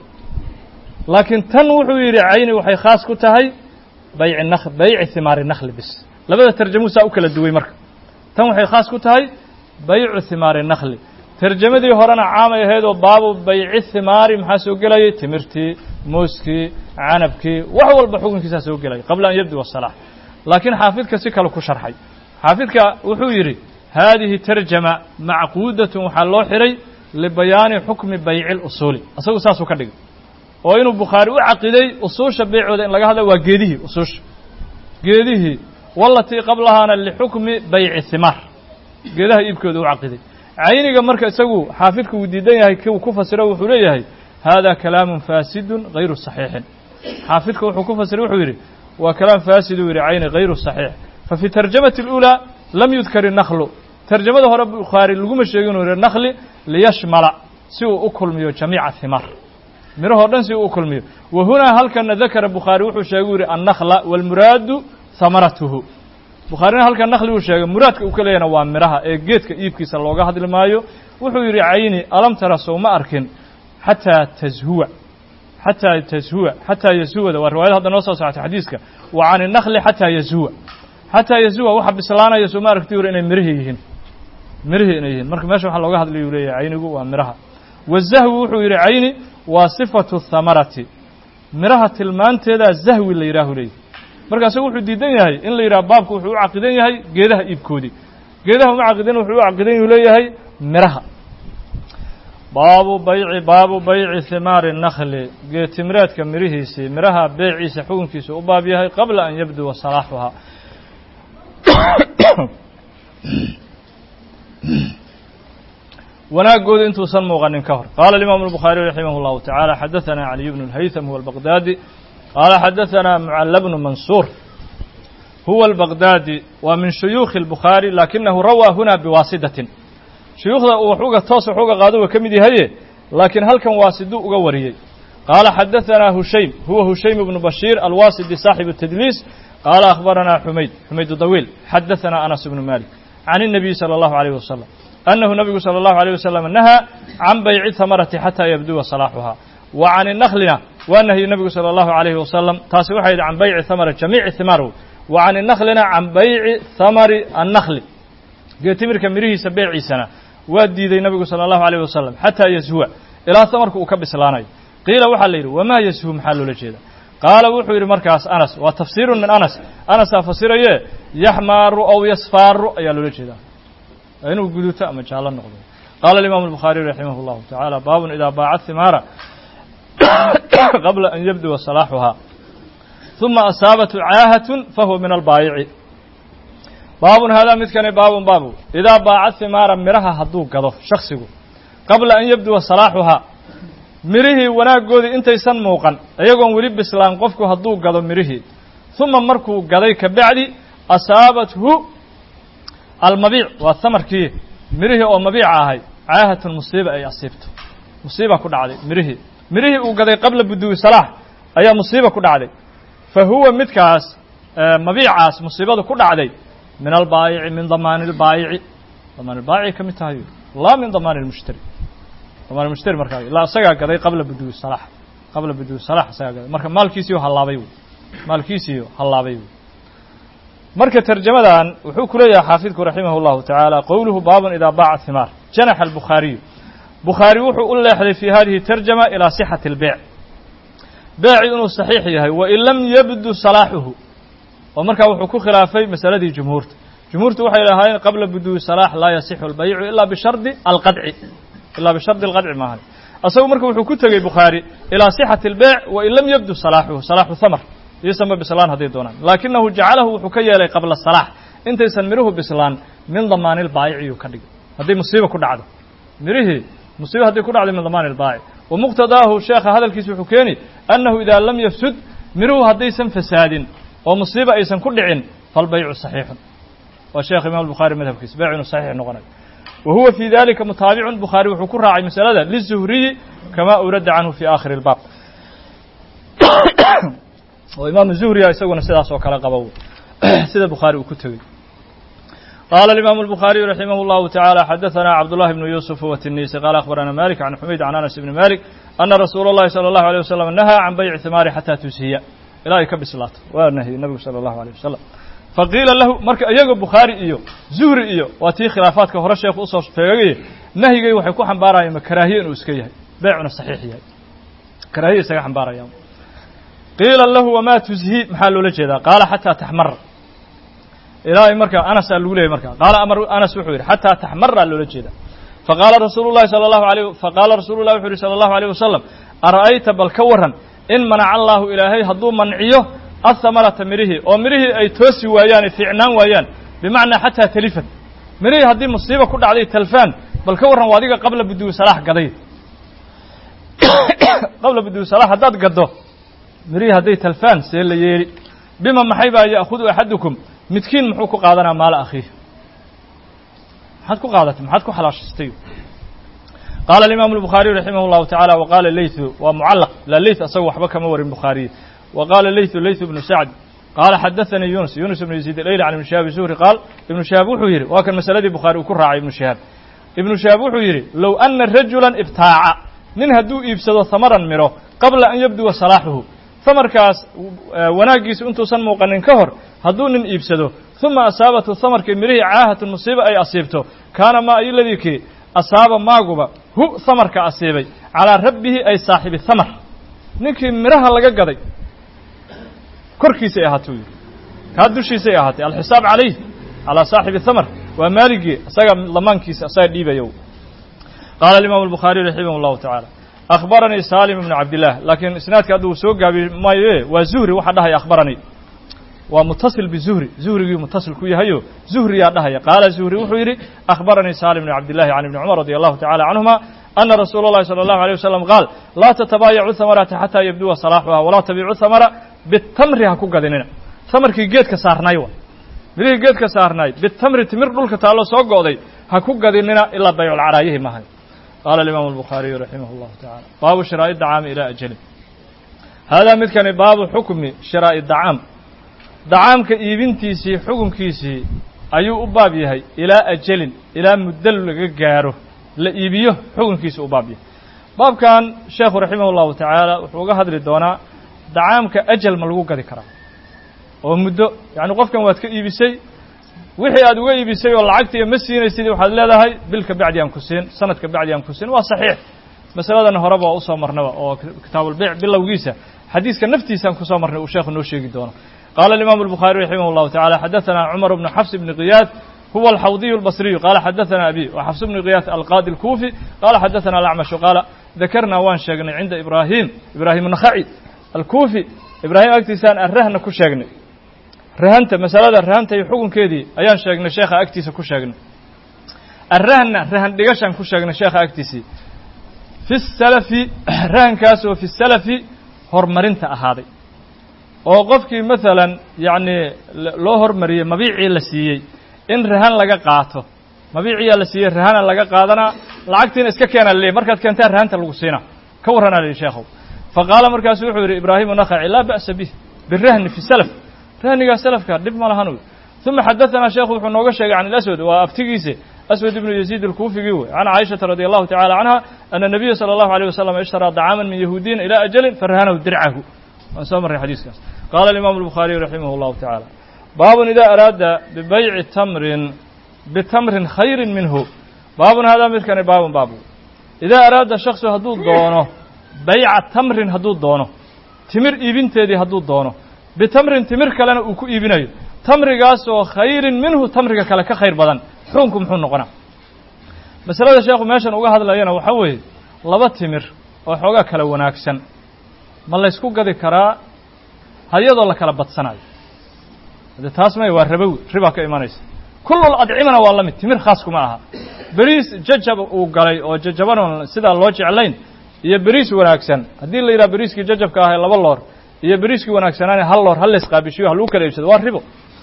laakiin tan wuxuu yidhi cayni waxay khaas ku tahay bayci nak bayci himaari nakhli bis labada tarjamuu saa u kala duway marka tan waxay khaas ku tahay baycu himaari nakhli tarjamadii horena caamay ahayd oo baabu bayci himaari maxaa soo gelayay timirtii mooskii canabkii wax walba xukunkiisaa soo gelaya qabla an yabduwa salaax laakiin xaafidka si kale ku sharxay xaafidka wuxuu yidhi haadihi tarjama macquudatun waxaa loo xiray libayaani xukmi bayci lusuuli isagu saasuu ka dhigay oo inuu bukhaari u caqiday usuusha beecooda in laga hadla waa geedihii usuusha geedihii walatii qablahaana lixukmi bayci himaar geedaha iibkooda u caqiday cayniga marka isagu xaafidku uu diidan yahay kiu ku fasiro wuxuu leeyahay hada kalaamun faasidun hayru saxiixin xaafidka wuxuu ku fasiray wuxuu yidhi waa kalaam faasiduu yidhi cayni hayru saxiix fa fi tarjamati اlأulى lam yudkar الnaklu tarjamada hore bukhaari laguma sheegin uu yihi nakli liyashmala si uu u kulmiyo jamiica himaar mirahoo dhan si uu u kulmiyo wa hunaa halkana dakara bukhaari wuxuu sheegay u yihi annakla wاlmuraadu hamaratuhu bukhaarina halkan nakli uu sheegay muraadka uu ka leeyahna waa midhaha ee geedka iibkiisa looga hadli maayo wuxuu yidhi cayni alam tara sow ma arkin xataa tashuwa xataa tashuwa xataa yashuwada waa riwaayada hadda noo soo socotay xadiiska wa can innakli xataa yashuwa xataa yashuwa waxa bislaanaya soo ma aragti yuri inay mirihii yihiin mirihii inay yihiin marka meesha waxaa looga hadlay uu leeyahay caynigu waa midhaha wazahwi wuxuu yidhi cayni waa sifatu thamarati midhaha tilmaanteedaa zahwi la yidhaahu leeyahy marka isagu wuxuu diidan yahay in la yidhaha baabku wuxuu u caqidan yahay geedaha iibkoodii geedaha uma caqidan wuxuu u caqidan yuu leeyahay midhaha baabu bayci baabu bayci himaari nakli geetimireedka midhihiisii midhaha beeciisa xukunkiisa u baab yahay qabla an yabduwa salaaxuhaa wanaagooda intuusan muuqanin ka hor qaala alimaamu الbukhaariي raximah اllahu taعaalى xadaثana caliy bnu اlhaytham huwa albaqdaadi qaala xadaثana mucalla bnu mansuur huwa albaqdaadi waa min shuyuukhi اlbukhaari lakinahu rawaa huna biwaasidatin shuyuukhda uu wax uga toos wax uga qaado waa ka mid yahaye laakiin halkan waasiduu uga wariyey qaala xadaثana hushaym huwa hushaym bnu bashiir alwaasidi saaxibu الtadliis qaala akhbarana xumayd xumayd dawiil xadaثana anas bnu malik can الnabiy salى اllahu عalيh wasalam أنه نبgu صلى الله عليه وسلم نهى عن بيع الثمرة حتى يبدوa صلاحها وعن النخلna waa نهي نبgu صلى الله عليه وسلم taasi waxay عن بيع ثمر جميع ثمار وعن النخلna عن بيع ثمر النخل geetimirka mirihiisa beeciisana waa diiday نبgu صلى الله عليه وسلم حتى يسهوa ilaa ثمرka uu ka bislaanayo قيila waxaa la yidhi وma يسهو maxaa loola jeeda qaala wuxuu yidhi markaas أنس waa تفsير min أنس أنسaa fasiraye يحmaaru أو يصفaaru ayaa loola jeeda inuu guduto ama jaallo noqdo qaala الimaamu الbukhaariي raximah اllahu taعaalى baabun idaa baaca himaara qabla an yabduwa salaaxuhaa ثuma asaabathu caahatun fahuwa min albaayici baabun haadaa midkani baabun baabu idaa baaca himaara midhaha hadduu gado shaksigu qabla an yabduwa salaaxuhaa midhihii wanaaggoodii intaysan muuqan iyagoon weli bislaan qofku hadduu gado midhihii ثuma markuu gaday ka bacdi asaabathu almabiic waa hamarkii midhihii oo mabiica ahay caahatun musiiba ay asiibto musiiba ku dhacday midhihii midhihii uu gaday qabla buduwi salaax ayaa musiiba ku dhacday fa huwa midkaas mabiicaas musiibadu ku dhacday min albaayici min damaani اlbaayici damaan ilbaayici ka mid tahay laa min damaani اlmushtari damaan mushtari markaa ilaa isagaa gaday qabla buduwi salaax qabla buduwi salaax isagaa gaday marka maalkiisiiyo hallaabay wey maalkiisiiyo hallaabay wey marka tarjamadan wuxuu ku leeyahay xaafidku raximah اllahu taعaalى qowluhu baabun idaa baaca himaar janaxa albukhaariyu bukhaari wuxuu u leexday fi hadihi tarjama ilaa sixati اlbeyc beeci inuu saxiix yahay wain lam yabdu salaaxuhu oo markaa wuxuu ku khilaafay masaladii jumhuurta jumhuurtu waxay lahaayeen qabla buduwi salaax laa yasixu اlbaycu ila bishardi alqadci ilaa bishardi alqadci maahan asagu marka wuxuu ku tegey bukhaari ilaa sixati اlbeyc wain lam yabdu salaaxuhu salaaxu hamar iyosanba bislaan hadday doonaan laakinahu jacalahu wuxuu ka yeelay qabla salaax intaysan midhuhu bislaan min damaani lbaayiciyuu ka dhigay hadday musiiba ku dhacdo midhihii musiiba hadday ku dhacdo min damaani lbaayic wa muqtadaahu sheekha hadalkiisa wuxuu keeni annahu idaa lam yafsud midhuhu haddaysan fasaadin oo musiiba aysan ku dhicin falbaycu saxiixun waa sheekh imam bukhaari madhabkiisa baycu inuu saxiix noqonayo wa huwa fii dalika mutaabicun bukhaari wuxuu ku raacay masalada lizuhriyi kama urada canhu fi aakhiri اlbaab oo imaamu zuhriya isaguna sidaas oo kale qaba sida bukhaari uu ku tegey qaala imaamu الbukhaariyu raximah اllahu taعalى xadaثana cabdullahi bnu yuusuf watinisi qaala akhbarana malik can xumayd can anas ibni malik ana rasuula اllahi salى اllahu alيه wasalam nahaa can bayci himaari xataa tushiya ilaa ay ka bislaato waa nahyey nabigu salى اllahu alيه wasalam faqiila lahu marka iyaga bukhaari iyo zuhri iyo waa tii khilaafaadka hore sheekhu usoo feegay nahyigay waxay ku xambaarayaan ma karaahiye inuu iska yahay beecuna saxiix yahay karaahiye isaga xambaarayaan qiila lahu wamaa tushii maxaa loola jeedaa qaala xataa taxmara ilaahay marka anasaa lagu leeyay marka qaala amar anas wuxuu yidhi xataa taxmara loola jeedaa faqaala rasuulu llahi sala allahu alayh faqaala rasuulu llahi wuxu yidhi sala allahu alayh wasalam ara'ayta bal ka warran in manaca allaahu ilaahay hadduu manciyo ahamarata midhihii oo midhihii ay toosi waayaan ay fiicnaan waayaan bimacnaa xataa talifat midhihii haddii musiiba ku dhacday talfaan bal ka warran waa adiga qabla buduwi salaax gaday qabla buduwi salaax haddaad gaddo midhihii hadday talfaan see la yeeli bima maxay baa ya'khudu axadukum midkiin muxuu ku qaadanaa maala akhiih maxaad ku qaadatay maxaad ku xalaashistay qaala alimaamu albukhaariyu raximah llahu tacaala wa qaala leytu waa mucallaq la leyt asaga waxba kama warin bukhaariye wa qaala leytu leytu bnu sacd qaala xadaثanii yunus yunus ibnu yaziid alayli can ibni shihaab zuhri qaal ibnu shihaab wuxuu yidhi waa kan masaladii bukhaari uu ku raacay ibnu shihaab ibnu shihaab wuxuu yidhi low ana rajula ibtaaca nin hadduu iibsado hamaran miro qabla an yabduwa salaaxuhu hamarkaas wanaaggiisu intuusan muuqanin ka hor hadduu nin iibsado uma asaabathu hamarkii midhihii caahatun musiiba ay asiibto kaana maa iladii kii asaaba maaguba hu hamarka asiibay calaa rabbihi ay saaxibi hamar ninkii midhaha laga gaday korkiisay ahaatay u yidhi kaa dushiisay ahaatay alxisaab calayh calaa saaxibi hamar waa maaligii isaga lamaankiisa isaga dhiibayo qaala alimaamu albukhaariyu raximah allahu tacaala akhbaranii saalim ibnu cabdillaah laakiin isnaadka hadda uu soo gaabi maayo waa zuhri waxaa dhahaya akhbaranii waa mutasil bizuhri zuhrigii mutasil ku yahayo zuhriyaa dhahaya qaala zuhri wuxuu yidhi akhbaranii saalim bn cabdillahi can ibni cumar radi allahu tacala canhuma ana rasuula اllahi salى allahu alيه wasalam qaal laa tatabaayacu hamarata xataa yabduwa salaaxuha walaa tabiicu hamara bitamri ha ku gadinina tamarkii geedka saarnaay wa midhihii geedka saarnaay bitamri timir dhulka taallo soo go'day ha ku gadinina ilaa bayculcaraayihi maahay qaala alimaamu albukhaariyu raximah اllahu tacala baabu shiraa'i dacaami ilaa ajalin haadaa midkani baabu xukmi shiraa'i dacaam dacaamka iibintiisii xukunkiisii ayuu u baab yahay ilaa ajalin ilaa muddo laga gaaro la iibiyo xukunkiisa u baab yahay baabkan sheekhu raximah اllahu tacaala wuxuu uga hadli doonaa dacaamka ajal ma lagu gadi karaa oo muddo yacni qofkan waad ka iibisay wixii aad uga iibisay oo lacagtiiyo ma siinaysid waxaad leedahay bilka bacdi aan ku siin sanadka bacdi aan ku siin waa saxiix masaladan horeba waa usoo marnaba oo kitaabulbeyc bilowgiisa xadiiska naftiisaan kusoo marnay uu sheekhu noo sheegi doono qaala alimaamu albukhaari raximah اllahu tacala xadaثana cumar bnu xafs bni qiyaad huwa alxawdiyu albasriyu qaala xadaثana abi wa xafs bni qiyaad alqaadi alkuufi qaala xadaثana alacmashu qaala dakarnaa waan sheegnay cinda ibraahim ibraahim nakhaci alkuufi ibraahim agtiisaan arrahna ku sheegnay rahanta masalada rahanta iyo xukunkeedii ayaan sheegnay sheekha agtiisa ku sheegnay arrahna rahan dhigashaan ku sheegnay sheekha agtiisii fi salafi rahankaas oo fi salafi horumarinta ahaaday oo qofkii maalan yacni loo hormariyey mabiicii la siiyey in rahan laga qaato mabiiciyaa la siiyey rahana laga qaadanaa lacagtiina iska keena laleeyahy markaad keentaa rahanta lagu siinaa ka warranaa lihi sheekhow fa qaala markaasu wuxuu yidhi ibraahimu nakhaci laa ba'sa bih birahni fi salaf rahnigaa salafka dhib ma lahan uma xadaثanaa sheekhu wuxuu nooga sheegay can ilaswad waa aftigiise aswad ibnu yaziid alkuufigii wey can caaishata radi allahu tacala canha ana nabiya salى allahu alيyه wasalam ishtaraa dacaaman min yahuudiyin ilى ajalin farahanahu dircahu waan soo marray xadiiskaas qaala alimaamu albukhaariyu raximah اllahu tacaala baabun ida araada bibayci tamrin bitamrin khayri minhu baabun haadaa midkani baabun baabu idaa araada shaksu hadduu doono bayca tamrin hadduu doono timir iibinteedii hadduu doono bitamrin timir kalena uu ku iibinayo tamrigaas oo khayrin minhu tamriga kale ka khayr badan xukunku muxuu noqonaa masalada sheekhu meeshan uga hadlayana waxaa weeye laba timir oo xoogaa kala wanaagsan ma laysku gadi karaa hayadoo la kala badsanayo de taas may waa rabowi ribaa ka imanaysa kullul adcimana waa la mid timir khaas kuma aha beriis jajab uu galay oo jajabana sidaa loo jeclayn iyo beriis wanaagsan haddii la yidhaha beriiskii jajabka ahay laba loor iyo beriiskii wanaagsanaane hal loor hal laysqaabishiyo ha lagu kala iibsado waa ribo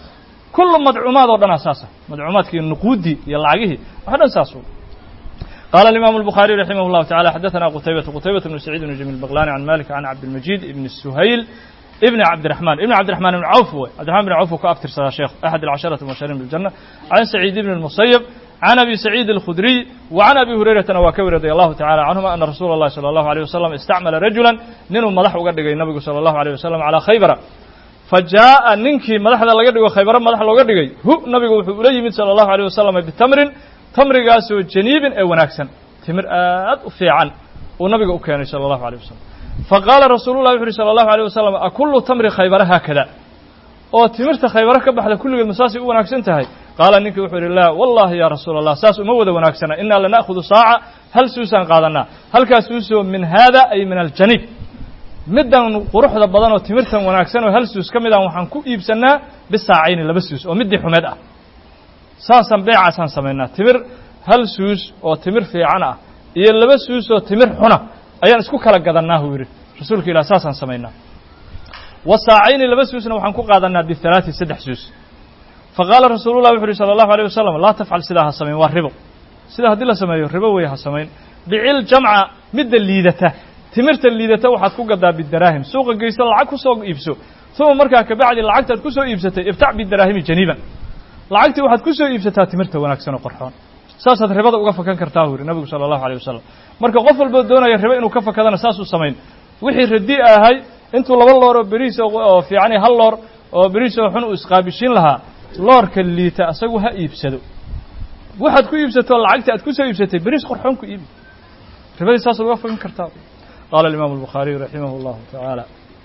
kullu madcuumaad oo dhanaa saasa madcuumaadkii nuquuddii iyo lacagihii wax dhan saas قال الإمام البخاري رحمه الله تعالى حدثنا قتيبة قتيبة بن سعيد بن جميل البغلاني عن مالك عن عبد المجيد بن السهيل ابن عبد الرحمن ابن عبد الرحمن بن عوف هو عبد الرحمن بن عوف كأكثر صلاة شيخ أحد العشرة المبشرين بالجنة عن سعيد بن المصيب عن أبي سعيد الخدري وعن أبي هريرة وكبر رضي الله تعالى عنهما أن رسول الله صلى الله عليه وسلم استعمل رجلا ننو مدح وقد النبي صلى الله عليه وسلم على خيبر فجاء ننكي مدح لقد خيبر مدح لقد هو نبي إليه صلى الله عليه وسلم بتمر tamrigaasoo janiibin ee wanaagsan timir aad u fiican uu nabiga u keenay sala allahu alيyh wasalam faqaala rasuulu lah wuxu uhi sala allahu alيyh wasalam akullu tamri khaybara haakada oo timirta khaybaro ka baxda kulligeed masaasay u wanaagsan tahay qaala ninkii wuxuu yidhi laa wallahi ya rasuula allah saas uma wada wanaagsana inaa lana'khudu saaca hal suusaan qaadanaa halkaas suusoo min haada ay min aljaniib middan quruxda badan oo timirtan wanaagsan oo hal suus ka mid ah waxaan ku iibsanaa bisaacayni laba suus oo middii xumeed ah saasaan beecaasaan samaynaa timir hal suus oo timir fiican ah iyo laba suus oo timir xuna ayaan isku kala gadannaa huu yidhi rasuulka ilah saasaan samaynaa wasaacayni laba suusna waxaan ku qaadanaa bihalaati saddex suus faqaala rasuululah wuxu uhi sala allahu alيyh wasalam laa tafcal sidaa ha samayn waa ribo sidaa haddii la sameeyo ribo wey ha samayn bicil jamca midda liidata timirta liidata waxaad ku gadaa bidaraahim suuqa geyso lacag ku soo iibso uma markaa kabacdi lacagtaad ku soo iibsatay ibtac bidaraahimi janiiban lacagtii waxaad ku soo iibsataa timirta wanaagsan oo qorxoon saasaad ribada uga fakan kartaa buu yidhi nabigu sala allahu alيyh wasalam marka qof walboo doonaya ribo inuu ka fakadana saasuu samayn wixii radi ahay intuu laba loor oo beriis oo fiicani hal loor oo beriis oo xun uu isqaabishiin lahaa loorka liita asagu ha iibsado waxaad ku iibsato lacagtii aad ku soo iibsatay beriis qorxoon ku iibi ribadii saasaad uga fakan kartaa qaala alimaamu الbukhaariyu raximah اllahu tacaala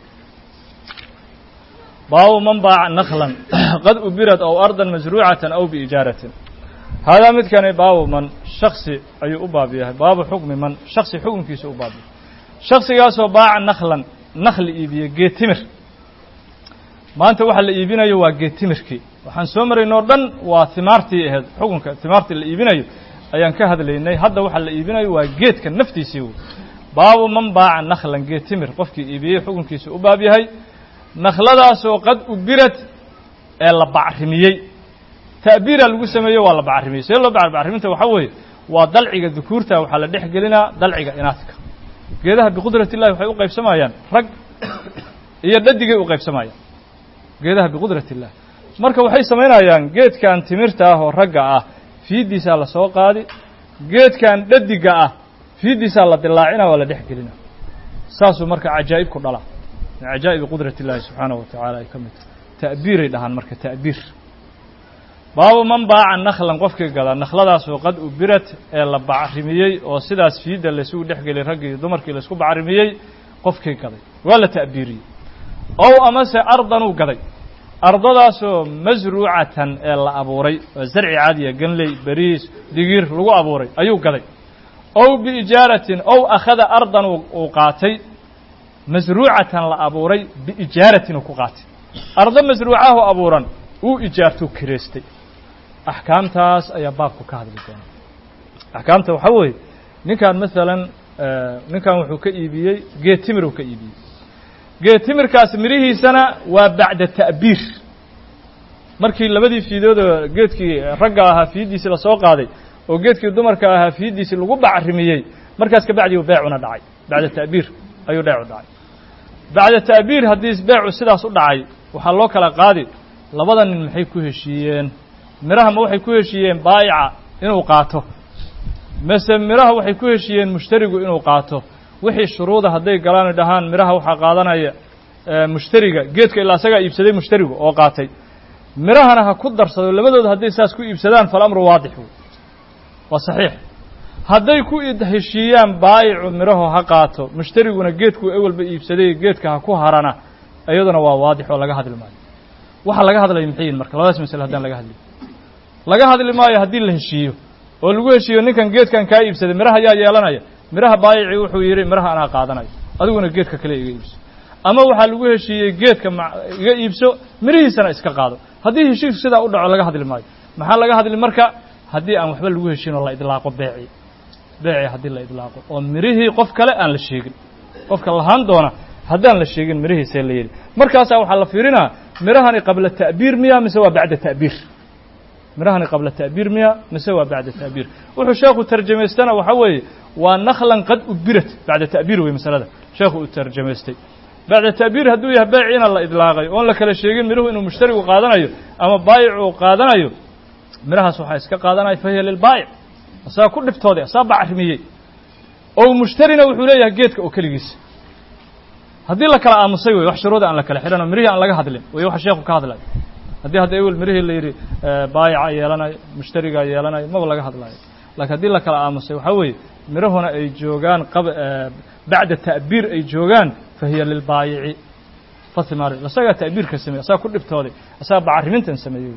baabu man baaca naklan qad ubirad aw ardan masruucatan aw biijaaratin haadaa midkani baabu man shaksi ayuu u baab yahay baabu xukmi man shaksi xukunkiisa u baab yahay shaksigaasoo baaca naklan nakli iibiye geetimir maanta waxa la iibinayo waa geetimirkii waxaan soo maraynoo dhan waa timaartii ahayd xukunka timaartii la iibinayo ayaan ka hadlaynay hadda waxa la iibinayo waa geedka naftiisii wey baabu man baaca naklan geetimir qofkii iibiyey xukunkiisa u baab yahay nakhladaasoo qad ubirad ee la bacrimiyey ta'biira lagu sameeyo waa la bacrimiyey see loo bacriminta waxaa weeye waa dalciga dukuurta waxaa la dhex gelinaa dalciga inaadka geedaha biqudrat illahi waxay u qaybsamayaan rag iyo dhadigay u qaybsamayaan geedaha biqudrat illah marka waxay samaynayaan geedkan timirta ah oo ragga ah fiiddiisaa la soo qaadi geedkan dhadiga ah fiiddiisaa la dilaacina waa la dhex gelina saasuu marka cajaa'ib ku dhala min cajaa'ibi qudrat illahi subxaanahu wa tacaala ay ka mid tahay ta'biiray dhahaan marka ta'biir baabu man baaca naklan qofkii gada nakhladaasoo qad ubirat ee la bacrimiyey oo sidaas fiidda laysugu dhex geliyay raggii iyo dumarkii laysku bacrimiyey qofkii gaday waa la ta'biiriyey ow amase ardanuu gaday ardadaasoo masruucatan ee la abuuray oo zarci caadiya ganley beriis digiir lagu abuuray ayuu gaday ow biijaaratin ow akhada ardan uu qaatay masruucatan la abuuray biijaaratin uu ku qaatay ardo masruucahu abuuran uu ijaartuu kireystay axkaamtaas ayaa baabku ka hadli doona axkaamta waxaa weeye ninkan masalan ninkan wuxuu ka iibiyey geed timir uu ka iibiyey geed timirkaas midhihiisana waa bacda ta'biir markii labadii fiidoodoo geedkii ragga ahaa fiiddiisii lasoo qaaday oo geedkii dumarka ahaa fiiddiisii lagu bacrimiyey markaas ka bacdi beecuna dhacay bacda ta'biir ayuu dheecu dhacay bacda ta'biir haddii beecu sidaas u dhacay waxaa loo kala qaadi labada nin maxay ku heshiiyeen midhaha ma waxay ku heshiiyeen baa'ica inuu qaato mase midhaha waxay ku heshiiyeen mushtarigu inuu qaato wixii shuruuda hadday galaan dhahaan midhaha waxaa qaadanaya mushtariga geedka ilaa isagaa iibsaday mushtarigu oo qaatay midhahana ha ku darsado labadooda hadday saas ku iibsadaan falamru waadix wey waa saxiix hadday ku heshiiyaan baayicu midhaho ha qaato mushtariguna geedkuu ewelba iibsaday geedka ha ku harana iyaduna waa waadix oo laga hadli maayo waxa laga hadlaya maxay yihin marka labadaas masale haddaan laga hadliyo laga hadli maayo haddii la heshiiyo oo lagu heshiiyo ninkan geedkan kaa iibsaday midhaha yaa yeelanaya midhaha baayici wuxuu yidhi midhaha anaa qaadanayo adiguna geedka kale iga iibso ama waxaa lagu heshiiyey geedka iga iibso midhihiisana iska qaado haddii heshiisku sidaa u dhaco laga hadli maayo maxaa laga hadli marka haddii aan waxba lagu heshiin oo la idlaaqo beeci beeci haddii la idlaaqo oo midhihii qof kale aan la sheegin qofka lahaan doona haddaan la sheegin midhihiisee la yidhi markaasaa waxaa la fiirinaa mirahani qabla ta'biir miya mise waa bacda ta'biir mirahani qabla ta'biir miya mise waa bacda ta'biir wuxuu sheekhu tarjamaystana waxa weeye waa naklan qad ubirat bacda ta'biir wey masalada sheekhu uu tarjamaystay bacda ta'biir hadduu yahay bayciina la idlaaqay oon la kala sheegin miruhu inuu mushtarigu qaadanayo ama baayic uu qaadanayo mirahaas waxaa iska qaadanaya fahiya lilbaayic asaga ku dhiftooday asaa bacrimiyey oo mushtarina wuxuu leeyahay geedka oo keligiisa haddii la kala aamusay wey wax shuruuda aan la kala xidhan oo mirihii aan laga hadlin wey waxa sheekhu ka hadlayo haddii hadda ewel mirihii la yidhi baayica yeelanayo mushtarigaa yeelanayo maba laga hadlayo laakiin haddii la kala aamusay waxaa weeye mirahuna ay joogaan qab bacda ta'biir ay joogaan fahiya lilbaayici fathimari asagaa ta'biirka sameeyey asagaa ku dhibtooday asagaa bacarimintan sameeyey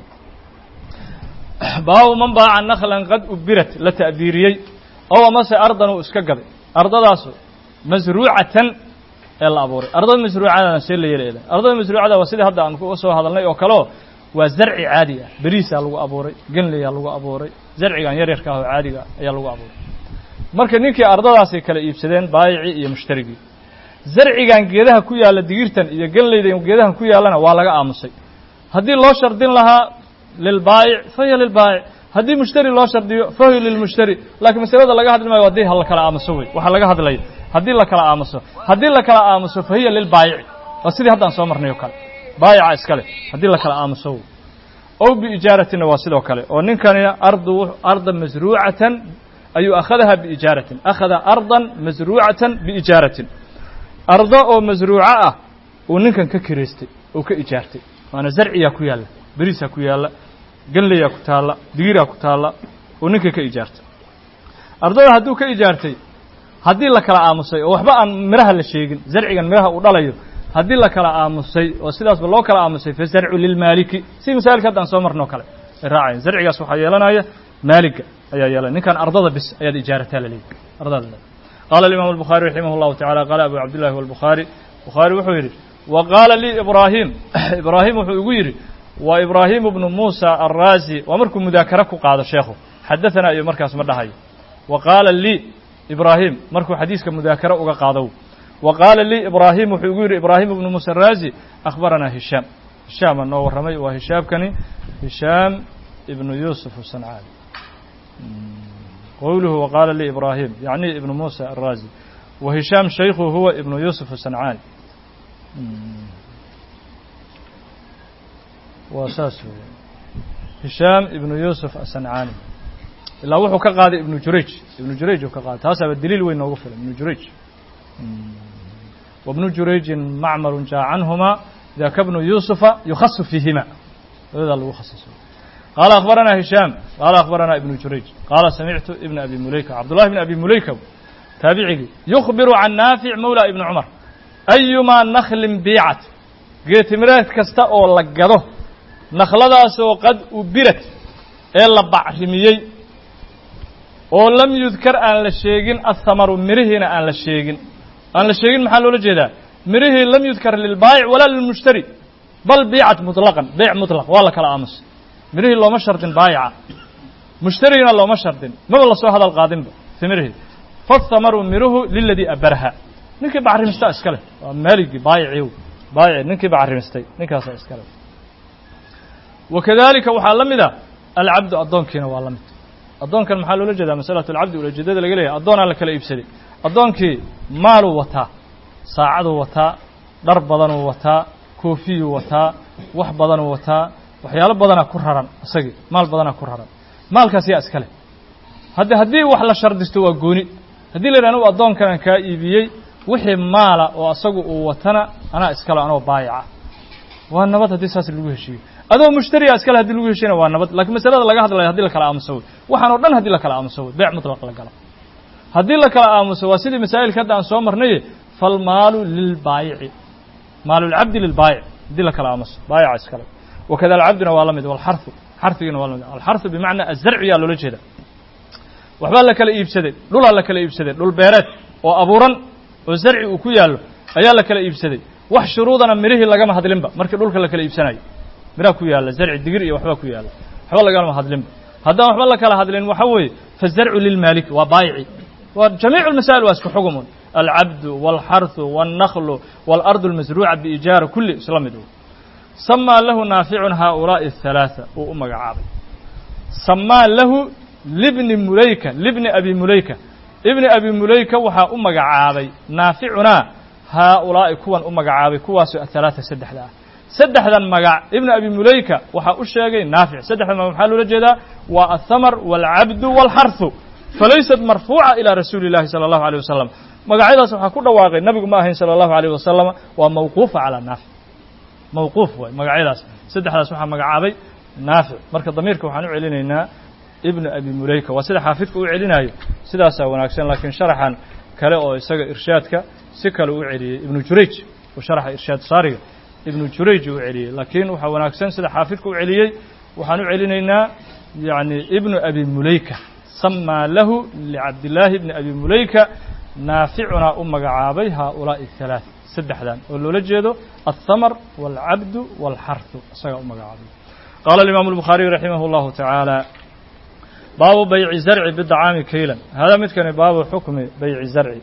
baabu man baaca naklan qad ubirat la ta'biiriyey ow amase ardan uu iska gaday ardadaasu masruucatan ee la abuuray ardada masruucadana see la yeelaya ardada masruucada waa sidii hadda aan ku soo hadalnay oo kaleo waa zarci caadi ah beriisaa lagu abuuray genleyaa lagu abuuray zarcigan yaryarka ah oo caadiga ayaa lagu abuuray marka ninkii ardadaasay kala iibsadeen baayicii iyo mushtarigii zarcigan geedaha ku yaalla digirtan iyo genleydan geedahan ku yaallana waa laga aamusay haddii loo shardin lahaa lilbaayic fahiya lilbaayic haddii mushtari loo shardiyo fahiya lilmushtari laakiin masalada laga hadli maayo haddii la kala aamuso wey waxaa laga hadlaya haddii la kala aamuso haddii la kala aamuso fahiya lilbaayici waa sidii haddaan soo marnay oo kale baayica iskale haddii la kala aamuso wey ow biijaaratinna waa sidoo kale oo ninkanina ardu arda masruucatan ayuu akhadaha biijaaratin akhada ardan masruucatan biijaaratin ardo oo masruuco ah uu ninkan ka kiraystay oo ka ijaartay waana zarciyaa ku yaalla beriisaa ku yaalla genleyaa ku taalla digiraa ku taalla uu ninka ka ijaartay ardada hadduu ka ijaartay haddii la kala aamusay oo waxba aan miraha la sheegin zarcigan miraha uu dhalayo haddii la kala aamusay oo sidaasba loo kala aamusay fa zarcu lilmaaliki si masaailka haddaan soo marnoo kale ay raacayan zarcigaas waxaa yeelanaya maaliga ayaa yeelanaya ninkan ardada bis ayaad ijaarataa la leeyahy ardada le qaala alimaamu albukhaari raximah allahu tacala qaala abu cabdillahi walbukhaari bukhaari wuxuu yidhi wa qaala lii ibraahim ibraahim wuxuu igu yidhi waa ibraahimu bnu muusa alraazi waa markuu mudaakare ku qaado sheekhu xadaثana iyo markaas ma dhahayo wa qaala lii ibraahim markuu xadiiska mudaakare uga qaadow wa qaala lii ibraahim wuxuu igu yidhi ibraahim ibnu muusa araazi akhbaranaa hishaam hishaama noo warramay waa hishaamkani hishaam ibnu yuusuf sancaani qowluhu wa qaala lii ibraahim yacni ibnu muusa araazi wa hishaam shaykhu huwa ibnu yuusuf sancaani waa saas wey hishaam ibnu yuusuf asancaani ilaa wuxuu ka qaaday ibnu jurayj ibnu jurayj uu ka qaaday taasaaba daliil weyn noogu filan ibnu jurayj wabnu jurayjin macmarun jaa canhuma daka bnu yuusufa yukhasu fiihima labadaa lagu khasiso qaala akhbaranaa hishaam qaala akhbaranaa ibnu jurayj qaala samictu ibna abi muleyka cabdullahi bn abi muleyka taabicigii yukhbiru can naafic mawla ibni cumar ayumaa naklin biicat geetimireed kasta oo la gado nakhladaasoo qad ubirat ee la bacrimiyey oo lam yudkar aan la sheegin athamaru mirihiina aan la sheegin aan la sheegin maxaa loola jeedaa mirihii lam yudkar lilbaayic walaa lilmushtari bal biicat muطlaqan beyc muطlaq waa la kala aamusay mirihii looma shardin baayica mushtarigina looma shardin maba lasoo hadal qaadinba timirihii fathamaru miruhu liladii abaraha ninkii bacrimista iska leh waa maaligii baayicii baayici ninkii bacrimistay ninkaasaa iska leh wakadalika waxaa la mid a alcabdu addoonkiina waa la mid addoonkan maxaa loola jeedaa masalatu alcabdi ulajeedada laga leeyahay addoonaa la kala iibsaday addoonkii maaluu wataa saacaduu wataa dhar badanuu wataa koofiyuu wataa wax badanuu wataa waxyaalo badanaa ku raran isagii maal badanaa ku raran maalkaas yaa iska leh hadde haddii wax la shardisto waa gooni haddii la yidhah anugu addoonkanaan kaa iibiyey wixii maala oo asagu uu watana anaa iskale anoo baayaca waa nabad haddii saas lagu heshiiyo adoo mushtariya iskale hadii lagu heshiyana waa nabad lakiin masalada laga hadlaya hadii la kala aamuso wey waxaan o dhan haddii la kala aamuso wey beyc mutlaq la galo haddii la kala aamuso waa sidii masaa'ilka hadda aan soo marnaye falmaalu lilbaayici maalulcabdi lilbaayic haddii la kala aamuso baayaca iskale wakada alcabduna waa la mid walxarhu xarhigiina waa la mid alxarhu bimacnaa azarci yaa loola jeeda waxbaa la kala iibsaday dhulaa la kala iibsaday dhul beereed oo abuuran oo zarci uu ku yaallo ayaa la kala iibsaday wax shuruudana mirihii lagama hadlinba markii dhulka la kala iibsanayo miraa ku yaalla zarci digir iyo waxbaa ku yaalla waxba lagama hadlinba haddaan waxba la kala hadlin waxa weeye fazarcu lilmaaliki waa baayici waa jamiicu lmasaa'il waa isku xugumun alcabdu walxarhu walnaklu walardu almasruuca biijaara kulli isla mid samaa lahu naaficun haaulaa'i athalaatha uu u magacaabay samaa lahu libni mulayka libni abi mulayka ibni abi mulayka waxaa u magacaabay naaficunaa haaulaa'i kuwan u magacaabay kuwaasoo athalaatha saddexda ah saddexdan magac ibnu abi mulayka waxaa u sheegay naafic saddexdan magac maxaa loola jeedaa waa athamar waalcabdu waalxarhu falaysat marfuuca ilaa rasuuli llahi sala allahu alيyh wasalam magacyadaas waxaa ku dhawaaqay nabigu ma ahayn salى allahu alيyh wasalama waa mawquufa calaa naafic mawquuf waay magacyadaas saddexdaas waxaa magacaabay naafic marka damiirka waxaan u celinaynaa ibnu abi mulayka waa sida xaafidka u celinayo sidaasaa wanaagsan laakiin sharaxan kale oo isaga irshaadka si kale u celiyey ibnu jurayj uu sharaxa irshaad saariga ibnu jurayj uu celiyey laakiin waxaa wanaagsan sida xaafidka u celiyey waxaan u celinaynaa yani ibnu abi mulayka samaa lahu licabdillaahi bni abi mulayka naaficunaa u magacaabay haaulaa'i ahalaaث saddexdan oo loola jeedo alhamar wاlcabdu wاlxarhu isagaa u magacaabay qaala alimaamu الbukhaariyu raximah اllahu tacaala baabu bayci zarci bidacaami kaylan hada midkani baabu xukmi bayci zarci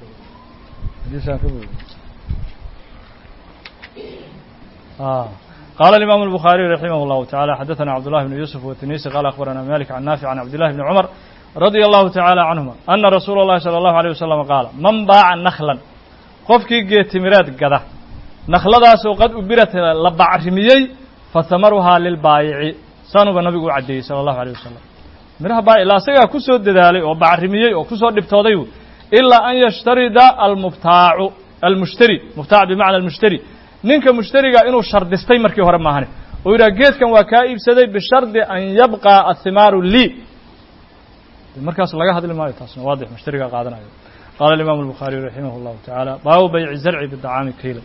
قال الإمام البخاري رحمه الله تعالى حدثنا عبد الله بن يوسف والتنيسي قال أخبرنا مالك عن نافع عن عبد الله بن عمر رضي الله تعالى عنهما أن رسول الله صلى الله عليه وسلم قال من باع نخلا qofkii geetimireed gada nakhladaasoo qad ubirat la bacrimiyey fahamaruhaa lilbaayici saanuba nabigu u caddeeyey sala allahu alيyh wasalam midhaha baayic ilaa isagaa ku soo dadaalay oo bacrimiyey oo kusoo dhibtooday ilaa an yashtarida almubtaacu almushtari mubtaac bimacna almushtari ninka mushtariga inuu shardistay markii hore maahane oo yidhaha geedkan waa kaa iibsaday bishardi an yabqa athimaaru lii markaas laga hadli maayo taasna waadix mushtariga qaadanayo qaala الimam الbukhaariي raximah اllahu taعaalى baabu bayci zarci bidacaami kayla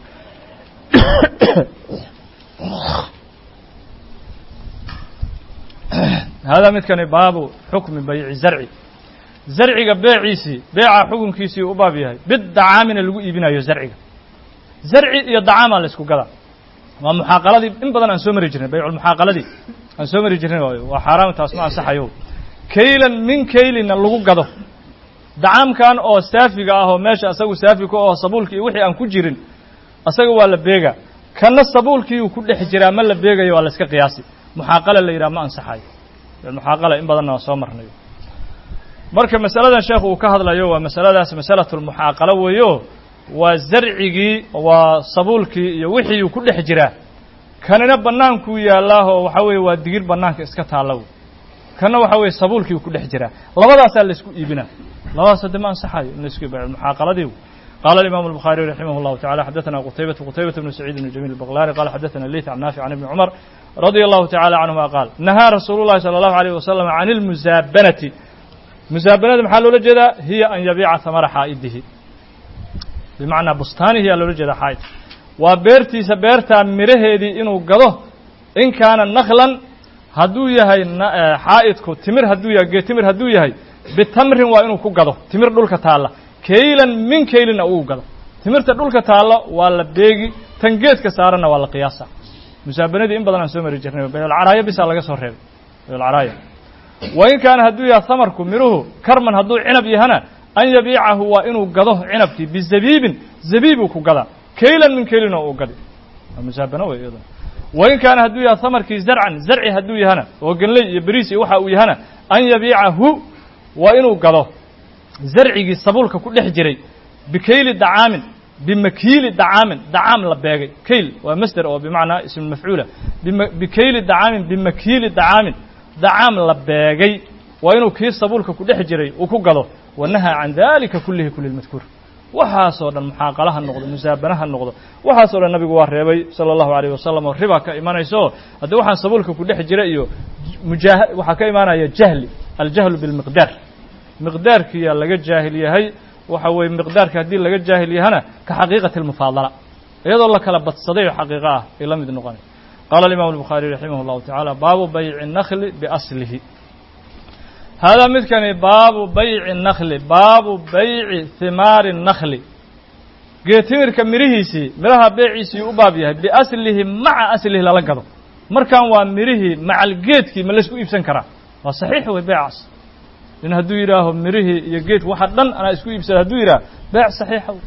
hada midkani baabu xukmi bayci zarci zarciga beeciisii beeca xukunkiisii u baab yahay bidacaamina lagu iibinayo zarciga zarci iyo dacaamaa la isku gadaa waa muxaaqaladii in badan aan soo mari jirnay bayculmuxaaqaladii aan soo mari jirnay waa xaaraam taas ma ansaxayo kaylan min kaylina lagu gado dacaamkan oo saafiga ah oo meesha asagu saafi ku aho sabuulki iyo wixii aan ku jirin asaga waa la beega kana sabuulkiiuu ku dhex jiraa ma la beegayo waa la iska qiyaasi muxaaqala la yidhaha ma ansaxayo muxaaqala in badanna waa soo marnayo marka masaladan sheekhu uu ka hadlayo waa masaladaas masalatulmuxaaqalo weeyo waa zarcigii waa sabuulkii iyo wixiiuu ku dhex jiraa kanina bannaankuu yaalaahoo waxa weeye waa digir bannaanka iska taalla kana waxa weeye sabuulkiiuu ku dhex jiraa labadaasaa la isku iibinaa labadaas haddi ma ansaxayo in la isku iibiyo muxaaqaladii قال الإمام البخاري رحمه الله تعالى حدثنا قتيبة قتيبة بن سعيد بن جميل البغلاني قال حدثنا الليث عن نافع عن ابن عمر رضي الله تعالى عنهما قال نهى رسول الله صلى الله عليه وسلم عن المزابنة مزابنة محل لجدا هي أن يبيع ثمر حائده بمعنى بستانه هي لجدا حائد وبيرتي سبيرتا مرهدي إنه قضه إن كان نخلا هدو يهي حائدكو تمر هدو يهي تمر هدو يهي بتمر وإنه كو قضه تمر دولك تعالى kaylan min kaylina uu gado timirta dhulka taalla waa la beegi tan geedka saaranna waa la qiyaasa musaabanadii in badan aan soo mari jirnay bayolcaraaya bisaa laga soo reebay bayolcaraaya wa in kaana hadduu yahay hamarku miruhu karman hadduu cinab yahana an yabiicahu waa inuu gado cinabkii bizabiibin zabiibuu ku gadaa kaylan min kaylina uu gadi waa musaabano wey iyaduna wa in kaana hadduu yahay hamarkii zarcan zarci hadduu yahana oo genley iyo beriis iyo waxa uu yahana an yabiicahu waa inuu gado zarcigii sabuulka ku dhex jiray bikayli dacaamin bimakiili dacaamin dacaam la beegay kayl waa masder oo bimacnaa ismu mafcuula bikayli dacaamin bimakiili dacaamin dacaam la beegay waa inuu kii sabuulka ku dhex jiray uu ku gado wanahaa can dalika kulihi kuli lmadkuur waxaasoo dhan muxaaqala ha noqdo musaabana ha noqdo waxaasoo dhan nabigu waa reebay sala allahu alayh wasalam oo riba ka imanayso haddii waxaan sabuulka ku dhex jira iyo mujaa waxaa ka imaanaya jahli aljahlu bilmiqdaar miqdaarkiyaa laga jaahil yahay waxa weeye miqdaarka haddii laga jaahil yahana ka xaqiiqati almufaadala iyadoo la kala badsaday oo xaqiiqo ah ay la mid noqonay qaala alimam الbukhaariي raximah اllahu taعala baabu bayci الnakli biaslihi haadaa midkani baabu bayci الnakli baabu bayci himaari الnakli geetimirka mirihiisii miraha beeciisii u baab yahay biaslihi maca aslihi lala gado markan waa mirihii macal geedkii ma laysku iibsan karaa waa saxiix wey beecaas in hadduu yidhaaho mirihii iyo geedki waxa dhan anaa isku iibsada hadduu yidhaha beec saxiixa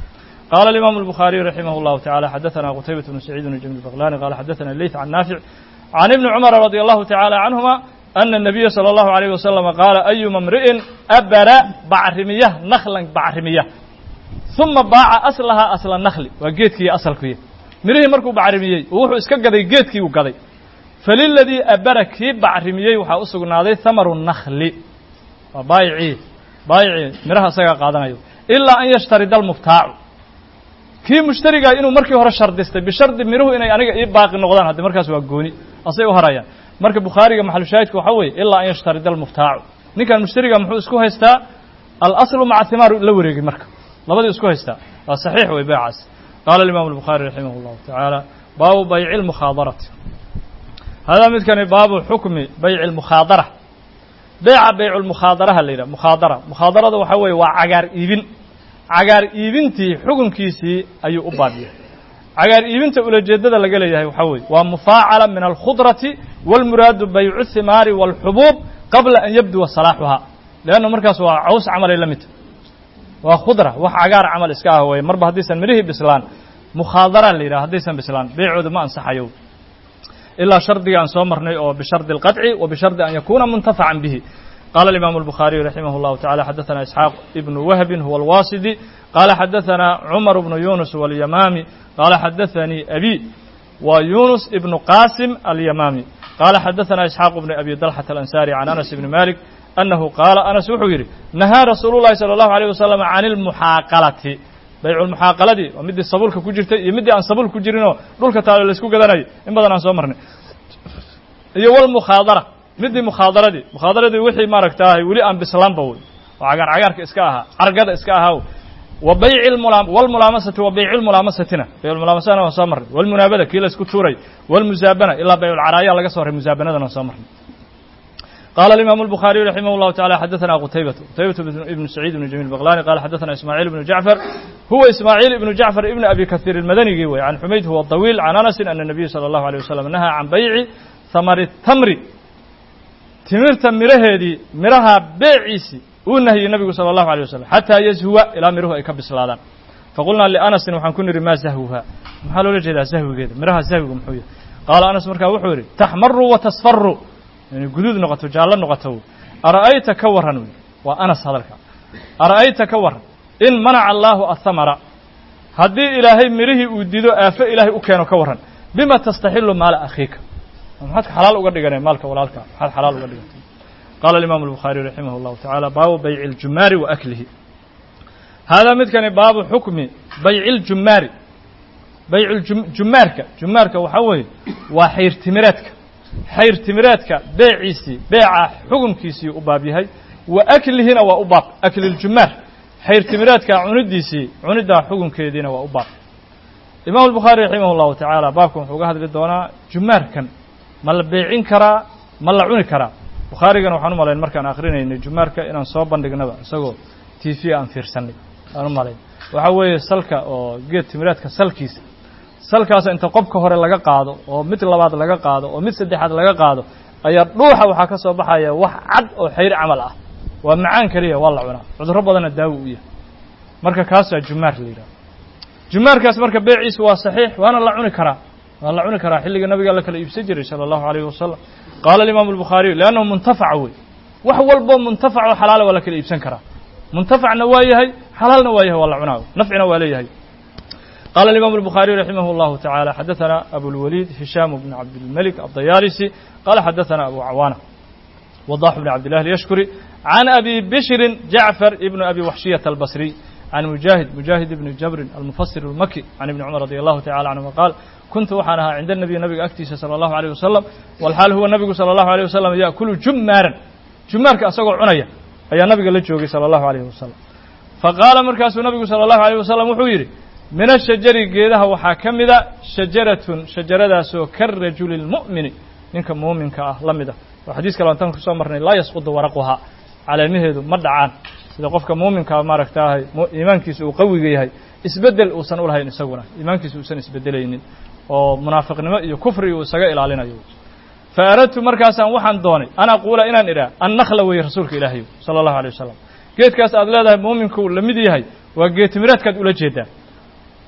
قال الإمام البخاري رحمه الله تعالى حدثنا قتيبة بن سعيد بن جميل البغلاني قال حدثنا الليث عن نافع عن ابن عمر رضي الله تعالى عنهما أن النبي صلى الله عليه وسلم قال أيما امرئ أبر بعرمية نخلا بعرمية ثم باع أصلها أصل النخل وجيتكي أصل كي مريه مركو بعرمية ووحو اسكا قدي جيتكي وقدي فللذي أبر كي بعرمية وحا أسقنا ثمر النخل وبايعي بايعي مرها سيقا قادنا إلا أن يشترد المبتاع kii mushtariga inuu markii hore shardistay bishardi miruhu inay aniga ii baaqi noqdaan haddi markaas waa gooni asay u harayaan marka bukhaariga maxalushaahidka waxaa weeye ilaa an yashtarida almuftaacu ninkan mushtariga muxuu isku haystaa alaslu maca thimaaru la wareegay marka labadii isku haystaa waa saxiix wey beecaas qaala alimaamu albukhaari raximah allahu tacaala baabu bayci lmukhaadarati hadaa midkani baabu xukmi bayci lmukhaadara beeca baycu lmukhaadaraha la yidhaha mukhaadara mukhaadarada waxaa weeye waa cagaar iibin cagaar iibintii xukunkiisii ayuu u baabiyey cagaar iibinta ulajeeddada laga leeyahay waxaa weeye waa mufaacala min alkhudrati wاlmuraadu baycu thimaari wاlxubuub qabla an yabduwa salaaxuhaa leanna markaas waa caws camalay la midta waa khudra wax cagaar camal iska ah weye marba haddaysan midhihii bislaan mukhaadara la yidhaha haddaysan bislaan beecooda ma ansaxayo ilaa shardiga aan soo marnay oo bishardi اlqaطci wa bishardi an yakuuna muntafacan bihi قال الإمام البخاري رحمه الله تعالى حدثنا إسحاق ابن وهب هو الواسدي قال حدثنا عمر بن يونس واليمامي قال حدثني أبي ويونس ابن قاسم اليمامي قال حدثنا إسحاق بن أبي طلحة الأنساري عن أنس بن مالك أنه قال أنس وحيري نهى رسول الله صلى الله عليه وسلم عن المحاقلة بيع المحاقلة دي ومدي الصبول كجرت يمدي أن صبول كجرينو دول كتالو لسكو قدناي إن بدنا نسومرني iyo والمخاضرة midii mukhaadaradii mukhaadaradii wixii maaragtaahay weli aan bislaanba wey oo cagaar cagaarka iska ahaa cargada iska ahaa wa bayci walmulaamasati wa bayci lmulaamasatina bayculmulaamasana waan soo marnay walmunaabada kii la isku tuuray walmusaabana ilaa bayculcaraaya laga soo ray musaabanadana waan soo marnay قال الإمام البخاري رحمه الله تعالى حدثنا قتيبة قتيبة بن سعيد بن جميل البغلاني قال حدثنا إسماعيل بن جعفر هو إسماعيل بن جعفر ابن أبي كثير المدني عن حميد هو الطويل عن أنس أن النبي صلى الله عليه وسلم نهى عن بيع ثمر التمر timirta miraheedii miraha beeciisii uu nahiyey nabigu salى الlahu عalيه waslم xataa yazhuwa ilaa miruhu ay ka bislaadaan faqulnaa lianasin waxaan ku nidhi maa zahwuha maxaa loola jeedaa zahwigeeda miraha zahwiga muxuu yahay qaala anas markaa wuxuu yidhi taxmaru wa tasfaru inay guduud noqoto jaallo noqoto ara'ayta ka warran wy waa anas hadalka ara'ayta ka warran in manaca allaahu ahamara haddii ilaahay mirihii uu dido aafo ilaahay u keeno ka warran bima tastaxilu maala akhiika maxaad xalaal uga dhiganay maalka walaalka maxaad xalaal uga dhigantay qaala alimaamu الbukhaariي raximah اllahu taعala baabu bayci اljumaari wa aklihi haadaa midkani baabu xukmi bayci اljumaari bayc jumaarka jumaarka waxaa weeye waa xayr timireedka xayr timireedka beeciisii beeca xukunkiisii u baab yahay wa aklihina waa u baab akli اljumaar xayr timireedka cunidiisii cunidaa xukunkeediina waa u baab imam الbukhaari raximah اllahu taعala baabkan wuxuu uga hadli doonaa jumaarkan ma la beecin karaa ma la cuni karaa bukhaarigana waxaan u malayn markaan akrinaynay jumaarka inaan soo bandhignaba isagoo t v aan fiirsanay aan u malayn waxaa weeye salka oo geed timireedka salkiisa salkaas inta qobka hore laga qaado oo mid labaad laga qaado oo mid saddexaad laga qaado ayaa dhuuxa waxaa ka soo baxaya wax cad oo xayr camal ah waa macaan keliya waa la cunaa cudurro badanna daawo u yahay marka kaasaa jumaar la yidhaha jumaarkaas marka beeciisa waa saxiix waana la cuni karaa waa la cuni karaa xilliga nabiga la kala iibsan jiray salى الlahu عalيyه wasalam qaala الimaamu الbukhaariyu leannahu muntafaca wey wax walboo muntafac oo xalaala waa la kala iibsan karaa muntafacna waa yahay xalaalna waa yahay waa la cunaa nafcina waa leeyahay qaala الimaamu الbukhaariyu raximah اllahu taعalى xadaثana abulwaliid hishaam bn cabdilmelik aلdayaalisi qaala xadaثana abu cawaana wadax bn cabd llah yashkuri can abi bishrin jacfar ibn abi waxshiyaة albasriy can mujaahid mujaahid ibni jabrin almufasir اlmaki can ibni cumar radi allahu tacala canhuma qaal kuntu waxaan ahaa cinda nabiy nabiga agtiisa salى allahu alيyh wasalam walxaal huwa nabigu salى allahu alيyh wasalam yaأkulu jumaaran jumaarka asagoo cunaya ayaa nabiga la joogay salى allahu alayh wasalam faqaala markaasuu nabigu salى allahu alيyh wasalam wuxuu yidhi min ashajari geedaha waxaa ka mida shajaratun shajaradaasoo karajuli اlmu'mini ninka muuminka ah la mida oo xadiis kale antan kusoo marnay laa yasqudu waraquhaa caleemaheedu ma dhacaan sida qofka muuminkaa maaragtaahay iimaankiisa uu qawiga yahay isbeddel uusan u lahayn isaguna iimaankiisa uusan isbedelaynin oo munaafiqnimo iyo kufri uu isaga ilaalinayo fa aradtu markaasaan waxaan doonay an aquula inaan idhaah annakla weeye rasuulka ilaahayo sala allahu alay wasalam geedkaas aad leedahay muuminku la mid yahay waa geedtimireedkaad ula jeedaa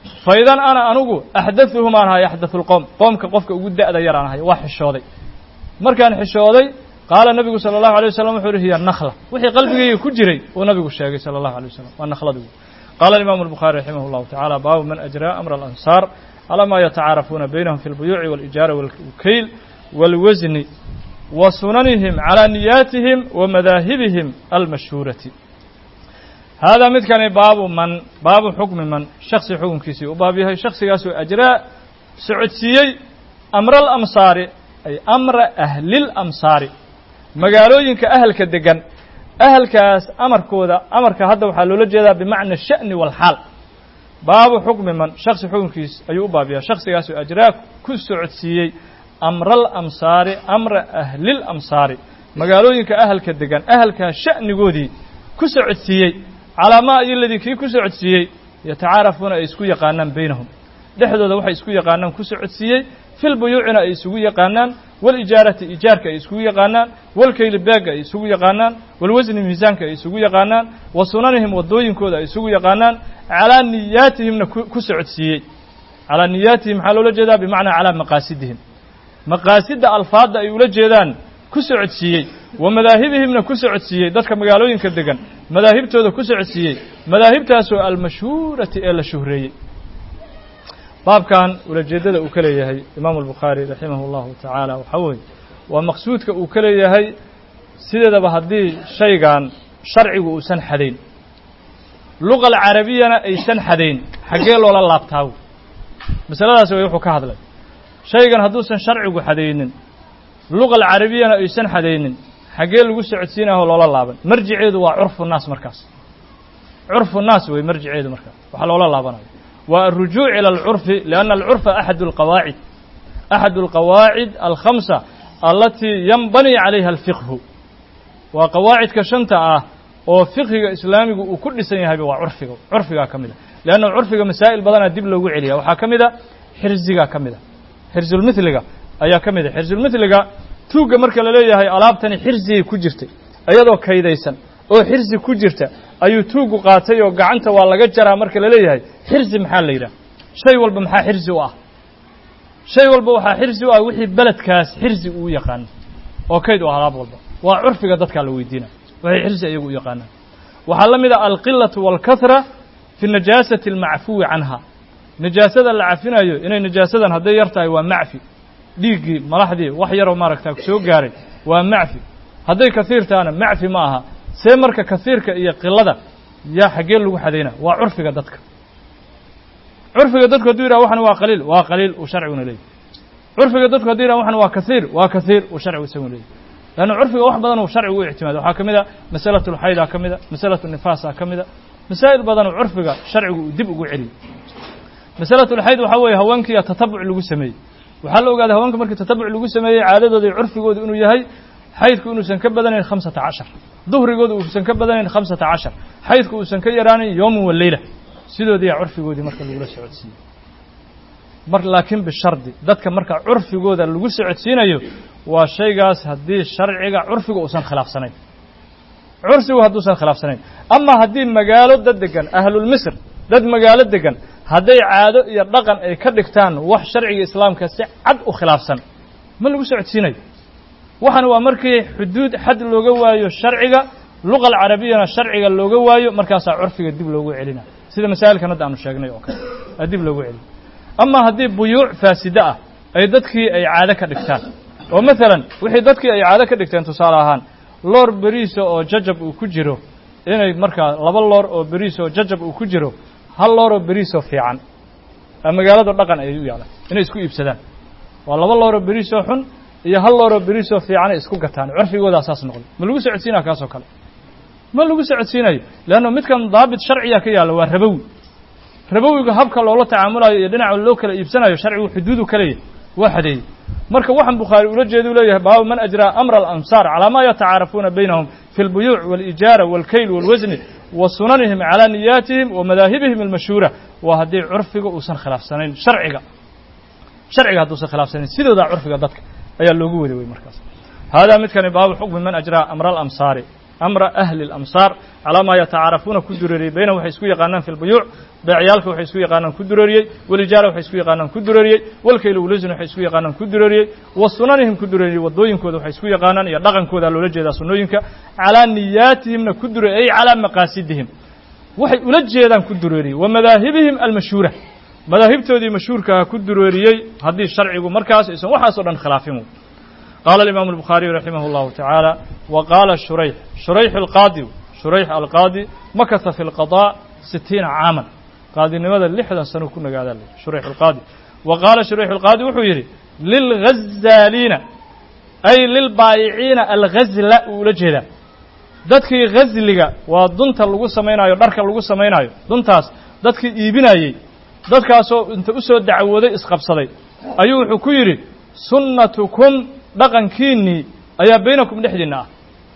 fa idan ana anugu axdathuhum aan ahay axdathu lqowm qoomka qofka ugu da'da yar aan ahay waa xishooday markaan xishooday qaala nabigu sala allahu alay wasalam wuxuu yihi hiya nakla wixii qalbigayga ku jiray uu nabigu sheegay sala allahu alay wasalam waa nakhladu qaala alimaamu albukhaari raximah llahu tacala baabu man ajraa amra alansaar calaa maa yatacaarafuuna baynahum fi lbuyuuci waalijaara walkayl walwasni wa sunanihim calaa niyaatihim wa madaahibihim almashhuurati haadaa midkani baabu man baabu xukmi man shaksi xukunkiisii u baab yahay shaksigaasoo ajraa socodsiiyey amra alamsaari ay amra ahlilamsaari magaalooyinka ahalka degan ahalkaas amarkooda amarka hadda waxaa loola jeedaa bimacna sha'ni walxaal baabu xukmi man shaksi xukunkiis ayuu u baab yahay shaksigaasoo ajraa ku socodsiiyey amra alamsaari amra ahlilamsaari magaalooyinka ahalka degan ahalkaas sha'nigoodii ku socodsiiyey calaa maa iyo ladii kii ku socodsiiyey yatacaarafuuna ay isku yaqaanaan baynahum dhexdooda waxay isku yaqaanaan ku socodsiiyey fil buyuucina ay isugu yaqaanaan walijaarati ijaarka ay isugu yaqaanaan walkayli beegga ay isugu yaqaanaan walwasni miisaanka ay isugu yaqaanaan wa sunanihim waddooyinkooda ay isugu yaqaanaan calaa niyaatihimna ku socodsiiyey calaa niyaatihim maxaa loola jeedaa bimacnaa calaa maqaasidihim maqaasidda alfaadda ay ula jeedaan ku socodsiiyey wa madaahibihimna ku socodsiiyey dadka magaalooyinka degan madaahibtooda ku socodsiiyey madaahibtaasoo almashhuurati ee la shuhreeyey baabkan ulajeeddada uu ka leeyahay imaamu albukhaari raximah allahu tacaala waxaa weeye waa maqsuudka uu ka leeyahay sideedaba haddii shaygan sharcigu uusan xadayn luqa alcarabiyana aysan xadayn xaggee loola laabtaawo masaladaas way wuxuu ka hadlay shaygan hadduusan sharcigu xadaynin luqa alcarabiyana aysan xadaynin xaggee lagu socodsiinaho loola laaban marjiceedu waa curfu naas markaas curfu naas wey marjiceedu markaas waxaa loola laabanayo waa alrujuuc ila alcurfi lianna alcurfa axadu alqawaacid axadu alqawaacid alkhamsa alatii yanbani calayha alfiqhu waa qawaacidka shanta ah oo fiqhiga islaamigu uu ku dhisan yahayba waa curfiga curfigaa ka mid a leanna curfiga masaa'il badanaa dib loogu celiya waxaa ka mid a xirzigaa ka mid a xirsulmithliga ayaa ka mid a xirsulmithliga tuugga marka la leeyahay alaabtani xirzigay ku jirtay iyadoo kaydaysan oo xirsi ku jirta ayuu tuuggu qaatay oo gacanta waa laga jaraa marka la leeyahay xirsi maxaa la yidhaha shay walba maxaa xirsi u ah shay walba waxaa xirsi u ah wixii beledkaas xirsi uu yaqaano oo kayd u ah alaab walba waa curfiga dadkaa la weydiina waxay xirsi iyagu u yaqaanaan waxaa la mid a alqilatu waalkahra fi najaasati almacfuwi canha najaasada la cafinayo inay najaasadan hadday yar tahay waa macfi dhiiggii malaxdii wax yaroo maaragtaa soo gaaray waa macfi hadday kasiir tahana macfi ma aha see marka kasiirka iyo qilada yaa xaggee lagu xadayna waa curfiga dadka curfiga dadku hadduu yidhaha waxan waa qaliil waa qaliil uu sharciguna leeyahy curfiga dadku hadduu yidhaha waxan waa kasiir waa kasiir uu sharcigu isaguna leeyahy leanna curfiga wax badan uu sharcigu u ictimaado waxaa ka mid a masalatu lxaydaa ka mid a masalatu nifaasaa ka mid a masaa'il badanoo curfiga sharcigu uu dib ugu celiyey masalatu lxayd waxaa weeye haweenkiiya tatabuc lagu sameeyey waxaa la ogaaday haweenka markii tatabuc lagu sameeyey caadadooda iyo curfigooda inuu yahay xaydku inuusan ka badanayn khamsata cashar duhrigooda uusan ka badanayn khamsata cashar xaydku uusan ka yaraanayn yowman wa leyla sidoodiiyaa curfigoodii marka lagula socodsiiyey mar laakiin bishardi dadka marka curfigooda lagu socodsiinayo waa shaygaas haddii sharciga curfiga uusan khilaafsanayn cursigu hadduusan khilaafsanayn ama haddii magaalo dad degan ahlulmisr dad magaalo degan hadday caado iyo dhaqan ay ka dhigtaan wax sharciga islaamka si cad u khilaafsan ma lagu socodsiinayo waxan waa markii xuduud xad looga waayo sharciga luqa alcarabiyana sharciga looga waayo markaasaa curfiga dib loogu celina sida masaa'ilkan hadda aanu sheegnay oo kale aa dib loogu celina ama haddii buyuuc faaside ah ay dadkii ay caado ka dhigtaan oo maalan wixii dadkii ay caado ka dhigteen tusaale ahaan loor beriisa oo jajab uu ku jiro inay markaa laba loor oo beriis oo jajab uu ku jiro hal looroo beriisoo fiican magaalada dhaqan ay u yaalaan inay isku iibsadaan waa laba looroo beriisoo xun iyo hal looroo beriisoo fiicanay isku gataan curfigoodaa saas noqday ma lagu socodsiinaya kaasoo kale ma lagu socodsiinayo leanna midkan daabit sharciya ka yaalla waa rabowi rabowiga habka loola tacaamulayo iyo dhinaca loo kala iibsanayo sharcigu xuduudu ka leeyahy waa xadeeyey marka waxaan bukhaari ula jeeda u leeyahay baabu man ajraa amra alamsaar calaa maa yatacaarafuuna baynahum fi اlbuyuuc wاlijaara wاlkayl wاlwasni wa sunanihim calaa niyaatihim wa madaahibihim almashhuura waa haddii curfiga uusan khilaafsanayn sharciga sharciga hadduusan khilaafsanayn sidoodaa curfiga dadka ayaa loogu wada wey markaas haadaa midkani baabu xukmi man ajraa amra alamsaari amra ahli اlamsaar calaa maa yatacaarafuuna ku dureeriyey baynahum waxay isku yaqaanaan fi lbuyuuc beecyaalka waxay isku yaqaanaan ku dureeriyey walijaara waxay isku yaqaanaan ku dureeriyey walkayla wulasin waxay isku yaqaanaan ku dureeriyey wa sunanihim ku dureeriyey waddooyinkooda waxay isku yaqaanaan iyo dhaqankooda loola jeedaa sunnooyinka calaa niyaatihimna ku dureeriyey ay calaa maqaasidihim waxay ula jeedaan ku dureeriyey wa madaahibihim almashhuura madaahibtoodii mashhuurkaha ku dureeriyey haddii sharcigu markaas aysan waxaasoo dhan khilaafin qaala alimaamu albukhaariyu raximah اllahu tacaala wa qaala shurayx shurayx alqaadi shurayx alqaadi makasa fi lqadaa sitiina caaman qaadinimada lixdan sano ku nagaadaa le shurayx alqaadi wa qaala shurayx alqaadi wuxuu yidhi lilghazaaliina ay lilbaayiciina alghazla uu ula jeedaa dadkii ghasliga waa dunta lagu samaynayo dharka lagu samaynayo duntaas dadkii iibinayey dadkaasoo inta u soo dacwooday isqabsaday ayuu wuxuu ku yidhi sunnatukum dhaqankiinnii ayaa baynakum dhexdiinna ah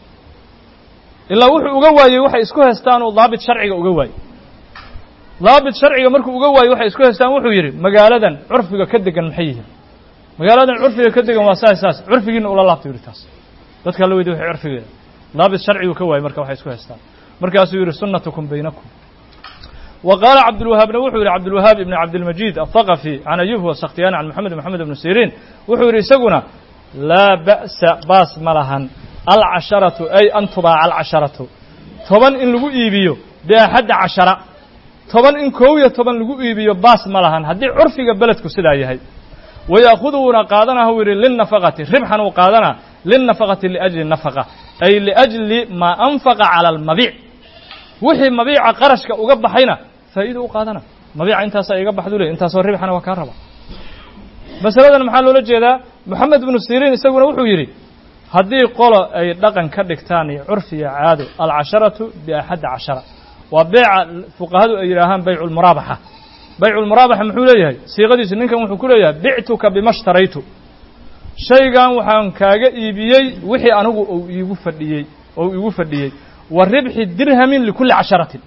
ilaa wuxuu uga waayey waxay isku haystaanuu daabit sharciga uga waayey daabit sharciga markuu uga waayey waxay isku haystaan wuxuu yidhi magaaladan curfiga ka degan maxay yihiin magaaladan curfiga ka degan waa saas saas curfigiina ula laabta yidhi taas dadkaa la weydiy waxay curfigeeda daabit sharcigu ka waayey marka waxay isku haystaan markaasuu yidhi sunnatukum baynakum wa qaala cabdulwahaabna wuxuu yidhi cabdulwahaab ibn cabdilmajiid athaqafi can ayub wa sakhtiyaan can moxamed moxamed ibnu siriin wuxuu yidhi isaguna laa ba'sa baas ma lahan alcasharatu ay an tubaaca alcasharatu toban in lagu iibiyo biaxadda cashara toban in koob iyo toban lagu iibiyo baas ma lahan haddii curfiga beledku sidaa yahay waya'khuduuna qaadanaha uu yidhi lilnafaqati ribxan uu qaadanaa lilnafaqati liajli nafaqa ay liajli maa anfaqa cala almabiic wixii mabiica qarashka uga baxayna faa'iida u qaadana mabiica intaasaa iga baxdu ley intaasoo ribxana waa kaa raba masaladan maxaa loola jeedaa moxamed ibnu siriin isaguna wuxuu yidhi haddii qolo ay dhaqan ka dhigtaan iyo curfiya caado alcasharatu biaxadda cashara waa beeca fuqahadu ay yidhaahaan bayculmuraabaxa bayculmuraabaxa muxuu leeyahay siiqadiisu ninkan wuxuu ku leeyahay bictuka bima shtaraytu shaygan waxaan kaaga iibiyey wixii anigu ou iigu fadhiyey ou iigu fadhiyey wa ribxi dirhamin likulli casharatin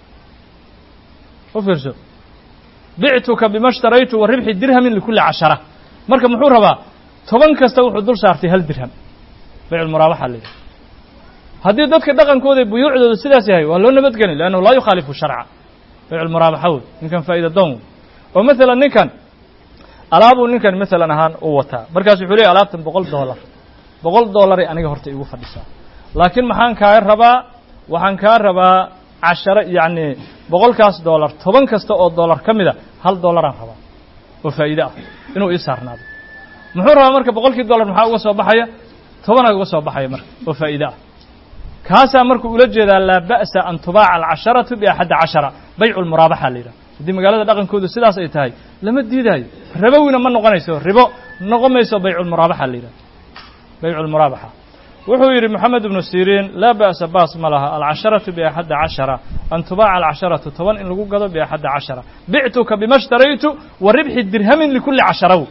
u fiirso bictuka bima shtaraytu wa ribxi dirhamin likulli cashara marka muxuu rabaa toban kasta wuxuu dul saartay hal dirham bayculmuraabaxa la yidhaha haddii dadka dhaqankooda buyuucdooda sidaas yahay waa loo nabadgeli leannahu laa yukhaalifu sharca bayculmuraabaxa wey ninkan faa'iida doon wey oo masalan ninkan alaabuu ninkan masalan ahaan u wataa markaas wuxuu leeyahy alaabtan boqol dollar boqol dollaray aniga horta igu fadhisaa laakiin maxaan kaa rabaa waxaan kaa rabaa cashara yacni boqolkaas dollar toban kasta oo dollar ka mida hal dollaraan rabaa oo faa'iide ah inuu ii saarnaado muxuu rabaa marka boqolkii dollar maxaa uga soo baxaya tobanaa uga soo baxaya marka oo faa'iide ah kaasaa markuu ula jeedaa laa ba'sa an tubaaca alcasharatu biaxadda cashara baycu lmuraabaxa la yidhaha haddii magaalada dhaqankoodu sidaas ay tahay lama diidaayo rabowina ma noqonayso ribo noqon mayso bayculmuraabaxa la yidhaha bayculmuraabaxa wuxuu yidhi moxamed ibnu siriin laa ba'sa baas ma laha alcasharatu biaxadda cashara an tubaaca alcasharatu toban in lagu gado biaxadda cashara bictuka bima shtaraytu wa ribxi dirhamin likulli casharaw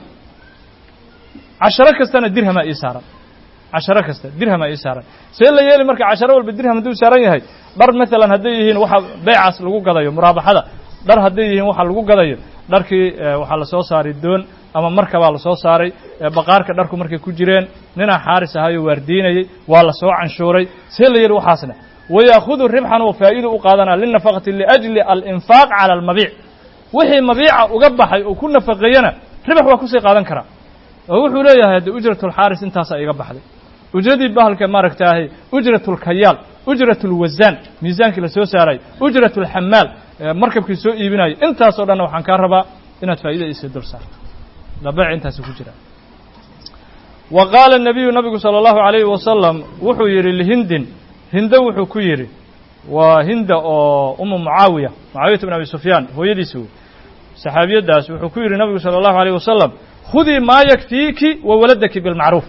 casharo kastana dirhamaa ii saaran casharo kasta dirhamaa ii saaran see la yeeli marka casharo walba dirham hadduu saaran yahay dhar maalan hadday yihiin waxa beecaas lagu gadayo muraabaxada dhar hadday yihiin waxa lagu gadayo dharkii waxaa lasoo saaray doon ama markabaa lasoo saaray baqaarka dharku markay ku jireen ninaa xaaris ahayoo waardiinayey waa la soo canshuuray see la yeeli waxaasna wayaakudu ribxan oo faa'iida u qaadanaa linafaqati liajli alinfaaq cala almabiic wixii mabiica uga baxay oo ku nafaqeeyana ribax waa kusii qaadan karaa oo wuxuu leeyahay hadde ujratulxaaris intaasaa iga baxday ujradii bahalka maaragtaahay ujratulkayaal ujratulwasaan miisaankii la soo saaray ujratulxamaal markabkii soo iibinayo intaasoo dhanna waxaan kaa rabaa inaad faa'iida isii dul saarto labeec intaasi ku jira wa qaala الnabiyu nabigu salى اllahu عalayhi wasalam wuxuu yidhi lihindin hindo wuxuu ku yidhi waa hinda oo umu mucaawiya mucaawiyata bn abi sufyaan hooyadiisi wey saxaabiyaddaas wuxuu ku yidhi nabigu salى اllahu عalيه wasalam khudii maa yakfiiki wa waladaki bilmacruuf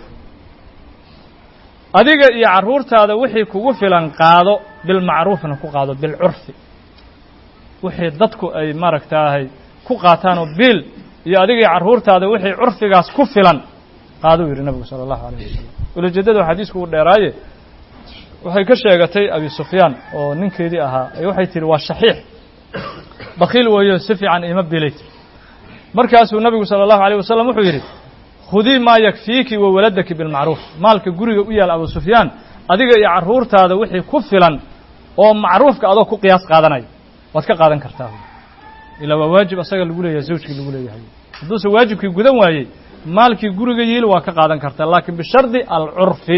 adiga iyo carruurtaada wixii kugu filan qaado bilmacruufna ku qaado bilcurfi wixii dadku ay maaragtaahay ku qaataan oo biil iyo adiga iyo carruurtaada wixii curfigaas ku filan qaaduu yidhi nabigu sala allahu alayh wasalam ulajeedada xadiisku uu dheeraaye waxay ka sheegatay abi sufyaan oo ninkeedii ahaa waxay tihi waa shaxiix bakiil weeyo si fiican ima bilay markaasuu nabigu salى الlahu عalيه wasalam wuxuu yidhi khudii maa yakfiiki wa waladaki bilmacruuf maalka guriga u yaal abu sufyaan adiga iyo carruurtaada wixii ku filan oo macruufka adoo ku qiyaas qaadanaya waad ka qaadan kartaa ilaa waa waajib asaga lagu leeyahay zawjkii lagu leeyahay hadduuse waajibkii gudan waayey maalkii guriga yiil waa ka qaadan kartaa laakiin bishardi alcurfi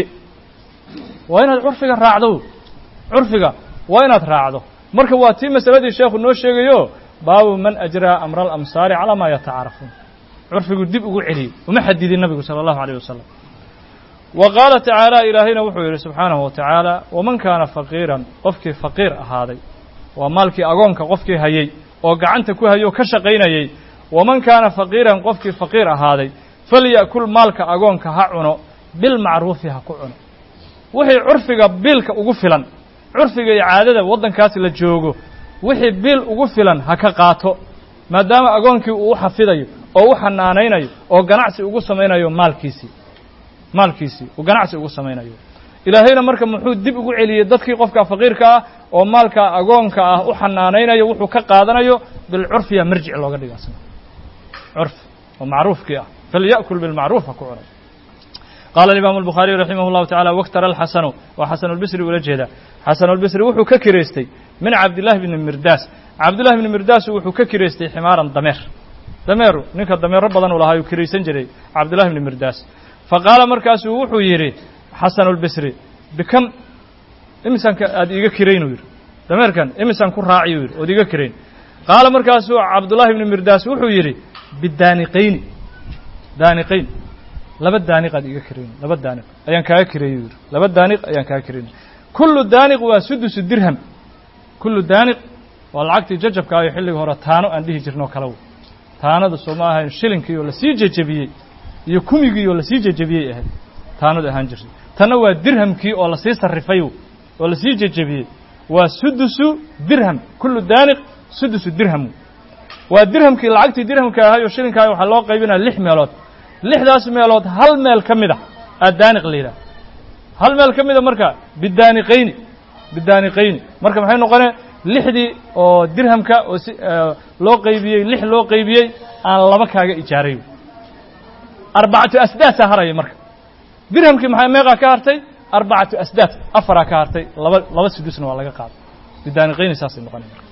waa inaad curfiga raacdo curfiga waa inaad raacdo marka waa tii masaladii sheekhu noo sheegayo baabu man ajraa amra alamsaari calaa maa yatacaarafuun curfigu dib ugu celiyey uma xadidin nabigu sala allahu alayh wasalam wa qaala tacaala ilaahayna wuxuu yidhi subxaanahu wa tacaala waman kaana faqiiran qofkii faqiir ahaaday waa maalkii agoonka qofkii hayey oo gacanta ku hayay oo ka shaqaynayey waman kaana faqiiran qofkii faqiir ahaaday falya'kul maalka agoonka ha cuno bilmacruufi ha ku cuno wixii curfiga biilka ugu filan curfiga iyo caadada waddankaas la joogo wixii biil ugu filan ha ka qaato maadaama agoonkii uu u xafidayo oo u xanaanaynayo oo ganacsi ugu samaynayo maalkiisii maalkiisii uu ganacsi ugu samaynayo ilaahayna marka muxuu dib ugu celiyey dadkii qofka faqiirka ah oo maalka agoonka ah u xanaanaynayo wuxuu ka qaadanayo bilcurfiya marjic looga dhiga asna curfi oo macruufkii ah falya'kul bilmacruuf ha ku cunay qaala alimaamu albukhaariyu raximah llahu tacala waktara alxasanu waa xasanulbisri ula jeeda xasanulbisri wuxuu ka kireystay min cabdillahi bni mirdaas cabdillahi bni mirdaasu wuxuu ka kireystay ximaaran dameer dameeru ninka dameero badan uu lahaa uu kiraysan jiray cabdillahi bni mirdaas fa qaala markaasuu wuxuu yidhi xasanulbisri bikam imisanka aad iiga kirayn uu yidhi dameerkan imisan ku raaciy uu yidhi ood iiga kirayn qaala markaasuu cabdullahi bni mirdaas wuxuu yidhi bidaaniqayni daaniqayn laba daaniq aad iiga kirayn laba daaniq ayaan kaaga kireeyey uu yidhi laba daaniq ayaan kaaga kirayn kullu daaniq waa sudusu dirham kullu daaniq waa lacagtii jajabka ayo xilliga hore taano aan dhihi jirnoo kale w taanada soo ma ahayn shilinkii oo lasii jejebiyey iyo kumigii oo lasii jejebiyey ahayd taanadu ahaan jirtay tanna waa dirhamkii oo lasii sarrifay oo lasii jejebiyey waa sudusu dirham kullu daaniq sudusu dirham waa dirhamkii lacagtii dirhamka ahay oo shilinkaa waxaa loo qaybinaya lix meelood lixdaas meelood hal meel ka mid a aa daaniq la yidhaha hal meel ka mida marka bidaaniqayni bidaaniqayni marka maxay noqonee lixdii oo dirhamka oo si loo qaybiyey lix loo qaybiyey aan laba kaaga ijaaray arbacatu asdaasaa haraya marka dirhamkii maxay meeqaa ka hartay arbacatu asdaad afaraa ka hartay laba laba sudusna waa laga qaaday bidaaniqayni saasay noqonay marka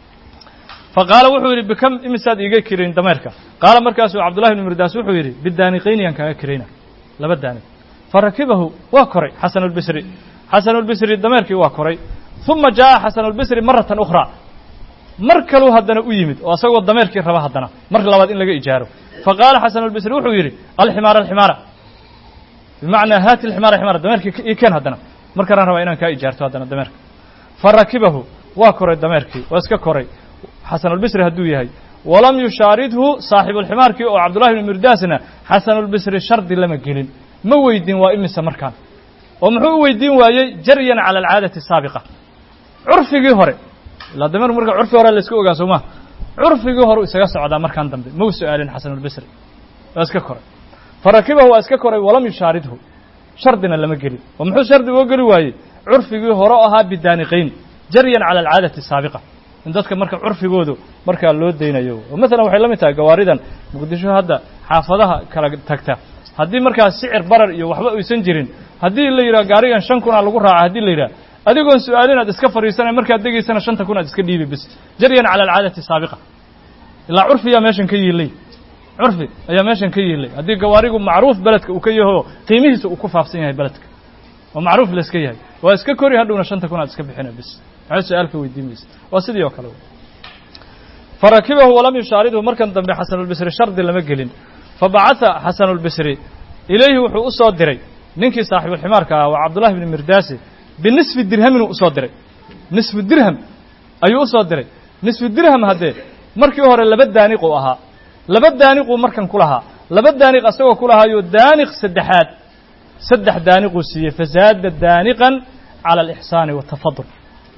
fa qaala wuxuu yidhi bikam imisaad iiga kirayn dameerka qaala markaasuu cabdullahi bni mirdaas wuxuu yidhi bidaaniqayni yaan kaaga kirayna laba daaniq fa rakibahu waa koray xasanulbisri xasanulbisri dameerkii waa koray uma jaa'a xasanulbisri maratan ukhraa mar kaluu haddana u yimid oo asagoo dameerkii raba haddana mar labaad in laga ijaaro fa qaala xasanulbisri wuxuu yidhi alximaara alximaara bimacnaa haati alximaara ximaara dameerkii ii keen haddana markanaan rabaa inaan kaa ijaarto haddana dameerka fa rakibahu waa koray dameerkii waa iska koray xasanulbisri hadduu yahay walam yushaaridhu saaxibulximaarkii oo cabdullahi bni mirdaasna xasanulbisri shardi lama gelin ma weydin waa imisa markaan oo muxuu u weydiin waayey jaryan cala alcaadati asaabiqa curfigii hore ilaa dameer marka curfi hore la iska ogaa soo maa curfigii hore isaga socdaa markaan dambe mau su-aalin xasanulbisri waa iska koray fa rakibahu waa iska koray walam yushaaridhu shardina lama gelin oo muxuu shardi uga geli waayey curfigii hore o ahaa bidaaniqayn jaryan cala alcaadati asaabiqa in dadka marka curfigoodu markaa loo daynayo oo maalan waxay la mid tahay gawaaridan muqdisho hadda xaafadaha kala tagta haddii markaa sicir barar iyo waxba aysan jirin haddii la yidhaha gaarigan shan kun aa lagu raaca haddii la yidhaha adigoon su-aalin aad iska fadhiisanay markaad degaysana shanta kun aad iska dhiibi bis jaryan cala alcaadati saabiqa ilaa curfi ayaa meeshan ka yiilay curfi ayaa meeshan ka yiilay haddii gawaarigu macruuf beledka uu ka yaho qiimihiisa uu ku faafsan yahay beledka oo macruuf la iska yahay waa iska kori hadhowna shanta kun aad iska bixina bis maxay su-aalka weydiin maysa waa sidii oo kale fa rakibahu walam yushaaridhu markan dambe xasanulbisri shardi lama gelin fa bacatha xasanulbisri ilayhi wuxuu u soo diray ninkii saaxiibulximaarka ah waa cabdullahi bni mirdaasi binisfi dirhamin uu usoo diray nisfu dirham ayuu usoo diray nisfu dirham haddee markii hore laba daaniq uu ahaa laba daaniquu markan ku lahaa laba daaniq asagoo ku lahaayo daaniq saddexaad saddex daaniquu siiyey fazaada daaniqan cala alixsaani watafadul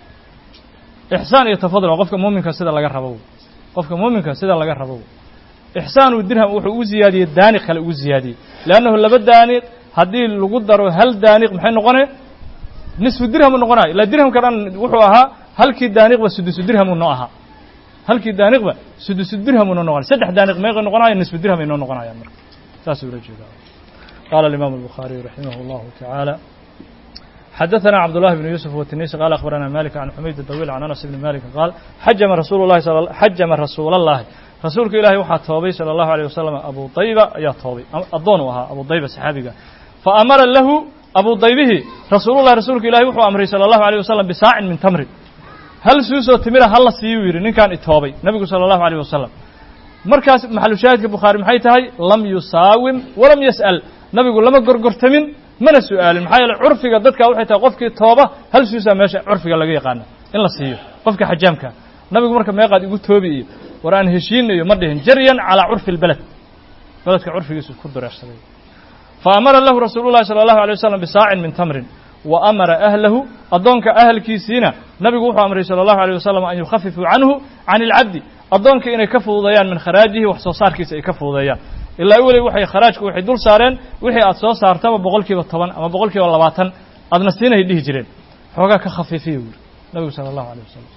ixsaan iyo tafadul waa qofka muuminka sida laga rabo qofka muuminka sida laga rabo ixsaanu dirham wuxuu ugu ziyaadiyey daaniq kale ugu ziyaadiyey leannahu laba daaniq haddii lagu daro hal daaniq maxay noqone nisfu dirhamu noqonayo ilaa dirhamka dhan wuxuu ahaa halkii daaniqba sudusu dirhamu noo ahaa halkii daaniqba sudusu dirhamu noo noqonay saddex daaniq meeqay noqonayo nisfu dirham ay noo noqonayaan marka saasuu ula jeedaa qaala alimaamu albukhaariyu raximah allahu tacaala xadaثna cabdالlahi بn yuسف wtinisi qala akhbarana malik can xumayd dawiil can anas bni malik qaal xajama rasuul lahi xajama rasuul اllahi rasuulka ilahi waxaa toobay salى الlahu عalيه wasalam abu dayba ayaa toobay addoon u ahaa abu dayba saxaabiga faamara lahu abu daybihi rasuulullahi rasuulka ilahi wuxuu amray salى الlahu عalيه wasalam bisaacin min tamrin hal suusoo timira hala siiyuu yidhi ninkaan itoobay nebigu salى الlahu عalيه wasalam markaas maxalushaahidka bukhaari maxay tahay lam yusaawim walam yas'al nabigu lama gorgortamin mana su'aalin maxaa yeele curfiga dadka waxay tahay qofkii tooba hal suusaa meesha curfiga laga yaqaano in la siiyo qofka xajaamka nabigu marka meeqaad igu toobi iyo war aan heshiina iyo ma dhihin jaryan calaa curfi اlbeled beledka curfigiisu ku dureersaday fa amara lahu rasuulu llahi salى allahu alay wasalam bisaacin min tamrin wa amara ahlahu addoonka ahalkiisiina nabigu wuxuu amray salى allahu alيه wasalam an yukhafifuu canhu can اlcabdi addoonka inay ka fududeeyaan min kharaajihi wax soo saarkiisa ay ka fududeeyaan ilaa weli waxay kharaajku waxay dul saareen wixii aad soo saartaba boqol kiiba toban ama boqol kiiba labaatan aadna siinahay dhihi jireen xoogaa ka khafiifiya buuri nabigu sala allahu alيh wasalam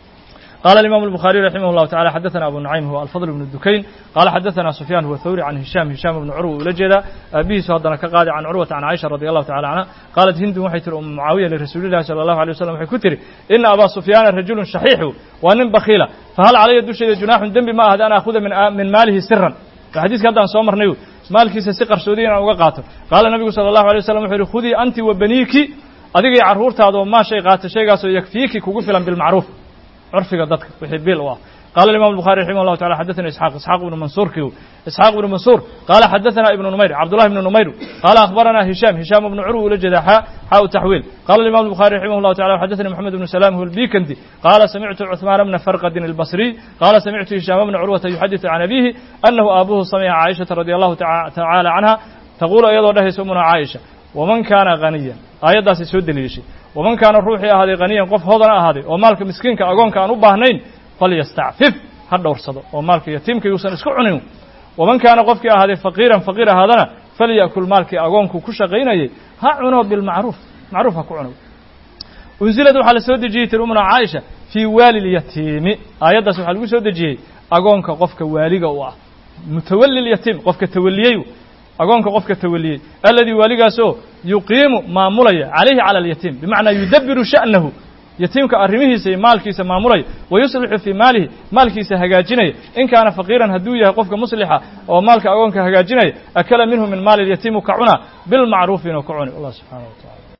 قال الإمام البخاري رحمه الله تعالى حدثنا أبو نعيم هو الفضل بن الدكين قال حدثنا سفيان هو الثوري عن هشام هشام بن عروة ولجدا أبيه سهدنا كقاضي عن عروة عن عائشة رضي الله تعالى عنها قالت هند وحيتر أم معاوية لرسول الله صلى الله عليه وسلم وحي كتري إن أبا سفيان رجل شحيح وأن بخيلة فهل علي دشي جناح دم ما هذا أنا أخذ من من ماله سرا الحديث كان عن سومر نيو مالكيس سقر سودين أو قاته قال النبي صلى الله عليه وسلم وحي خذي أنت وبنيك أديك عرورت هذا ما شيء قاته شيء قاسو يكفيك كوكفلا بالمعروف curfiga dadka wixii bil u ah قال الإمام البخاري رحمه الله تعالى حدثنا إسحاق إسحاق بن منصور كيو إسحاق بن منصور قال حدثنا ابن نمير عبد الله بن نمير قال أخبرنا هشام هشام بن عروة لجد حاء حاء تحويل قال الإمام البخاري رحمه الله تعالى حدثنا محمد بن سلام هو البيكندي قال سمعت عثمان بن فرقد البصري قال سمعت هشام بن عروة يحدث عن أبيه أنه أبوه سمع عائشة رضي الله تعالى عنها تقول أيضا له سمنا عائشة ومن كان غنيا آيات سود ليشي ومن كان روحي أهدي غنيا قف هذا أهدي ومالك مسكين كأقون كان أباهنين فليستعفف ha dhowrsado oo maalka yatiimka yuusan isku cunin waman kaana qofkii ahaaday faqiiran faqiir ahaadana falya'kul maalkii agoonku ku shaqaynayay ha cuno bilmacruuf macruuf ha ku cuno unsilad waxaa la soo dejiyey tir umna caaisha fii waali lyatiimi aayaddaas waxaa lagu soo dejiyey agoonka qofka waaliga u ah mutawali lyatiim qofka tawaliyey agoonka qofka tawaliyey alladii waaligaasoo yuqiimu maamulaya calayhi cala alyatiim bimacnaa yudabiru sha'nahu yatiimka arrimihiisa iyo maalkiisa maamulaya wa yuslixu fii maalihi maalkiisa hagaajinaya in kaana faqiiran hadduu yahay qofka muslixa oo maalka agoonka hagaajinaya akala minhu min maali lyatiimu ka cuna bilmacruufi inuu ka cuni allah subxaana wa tacala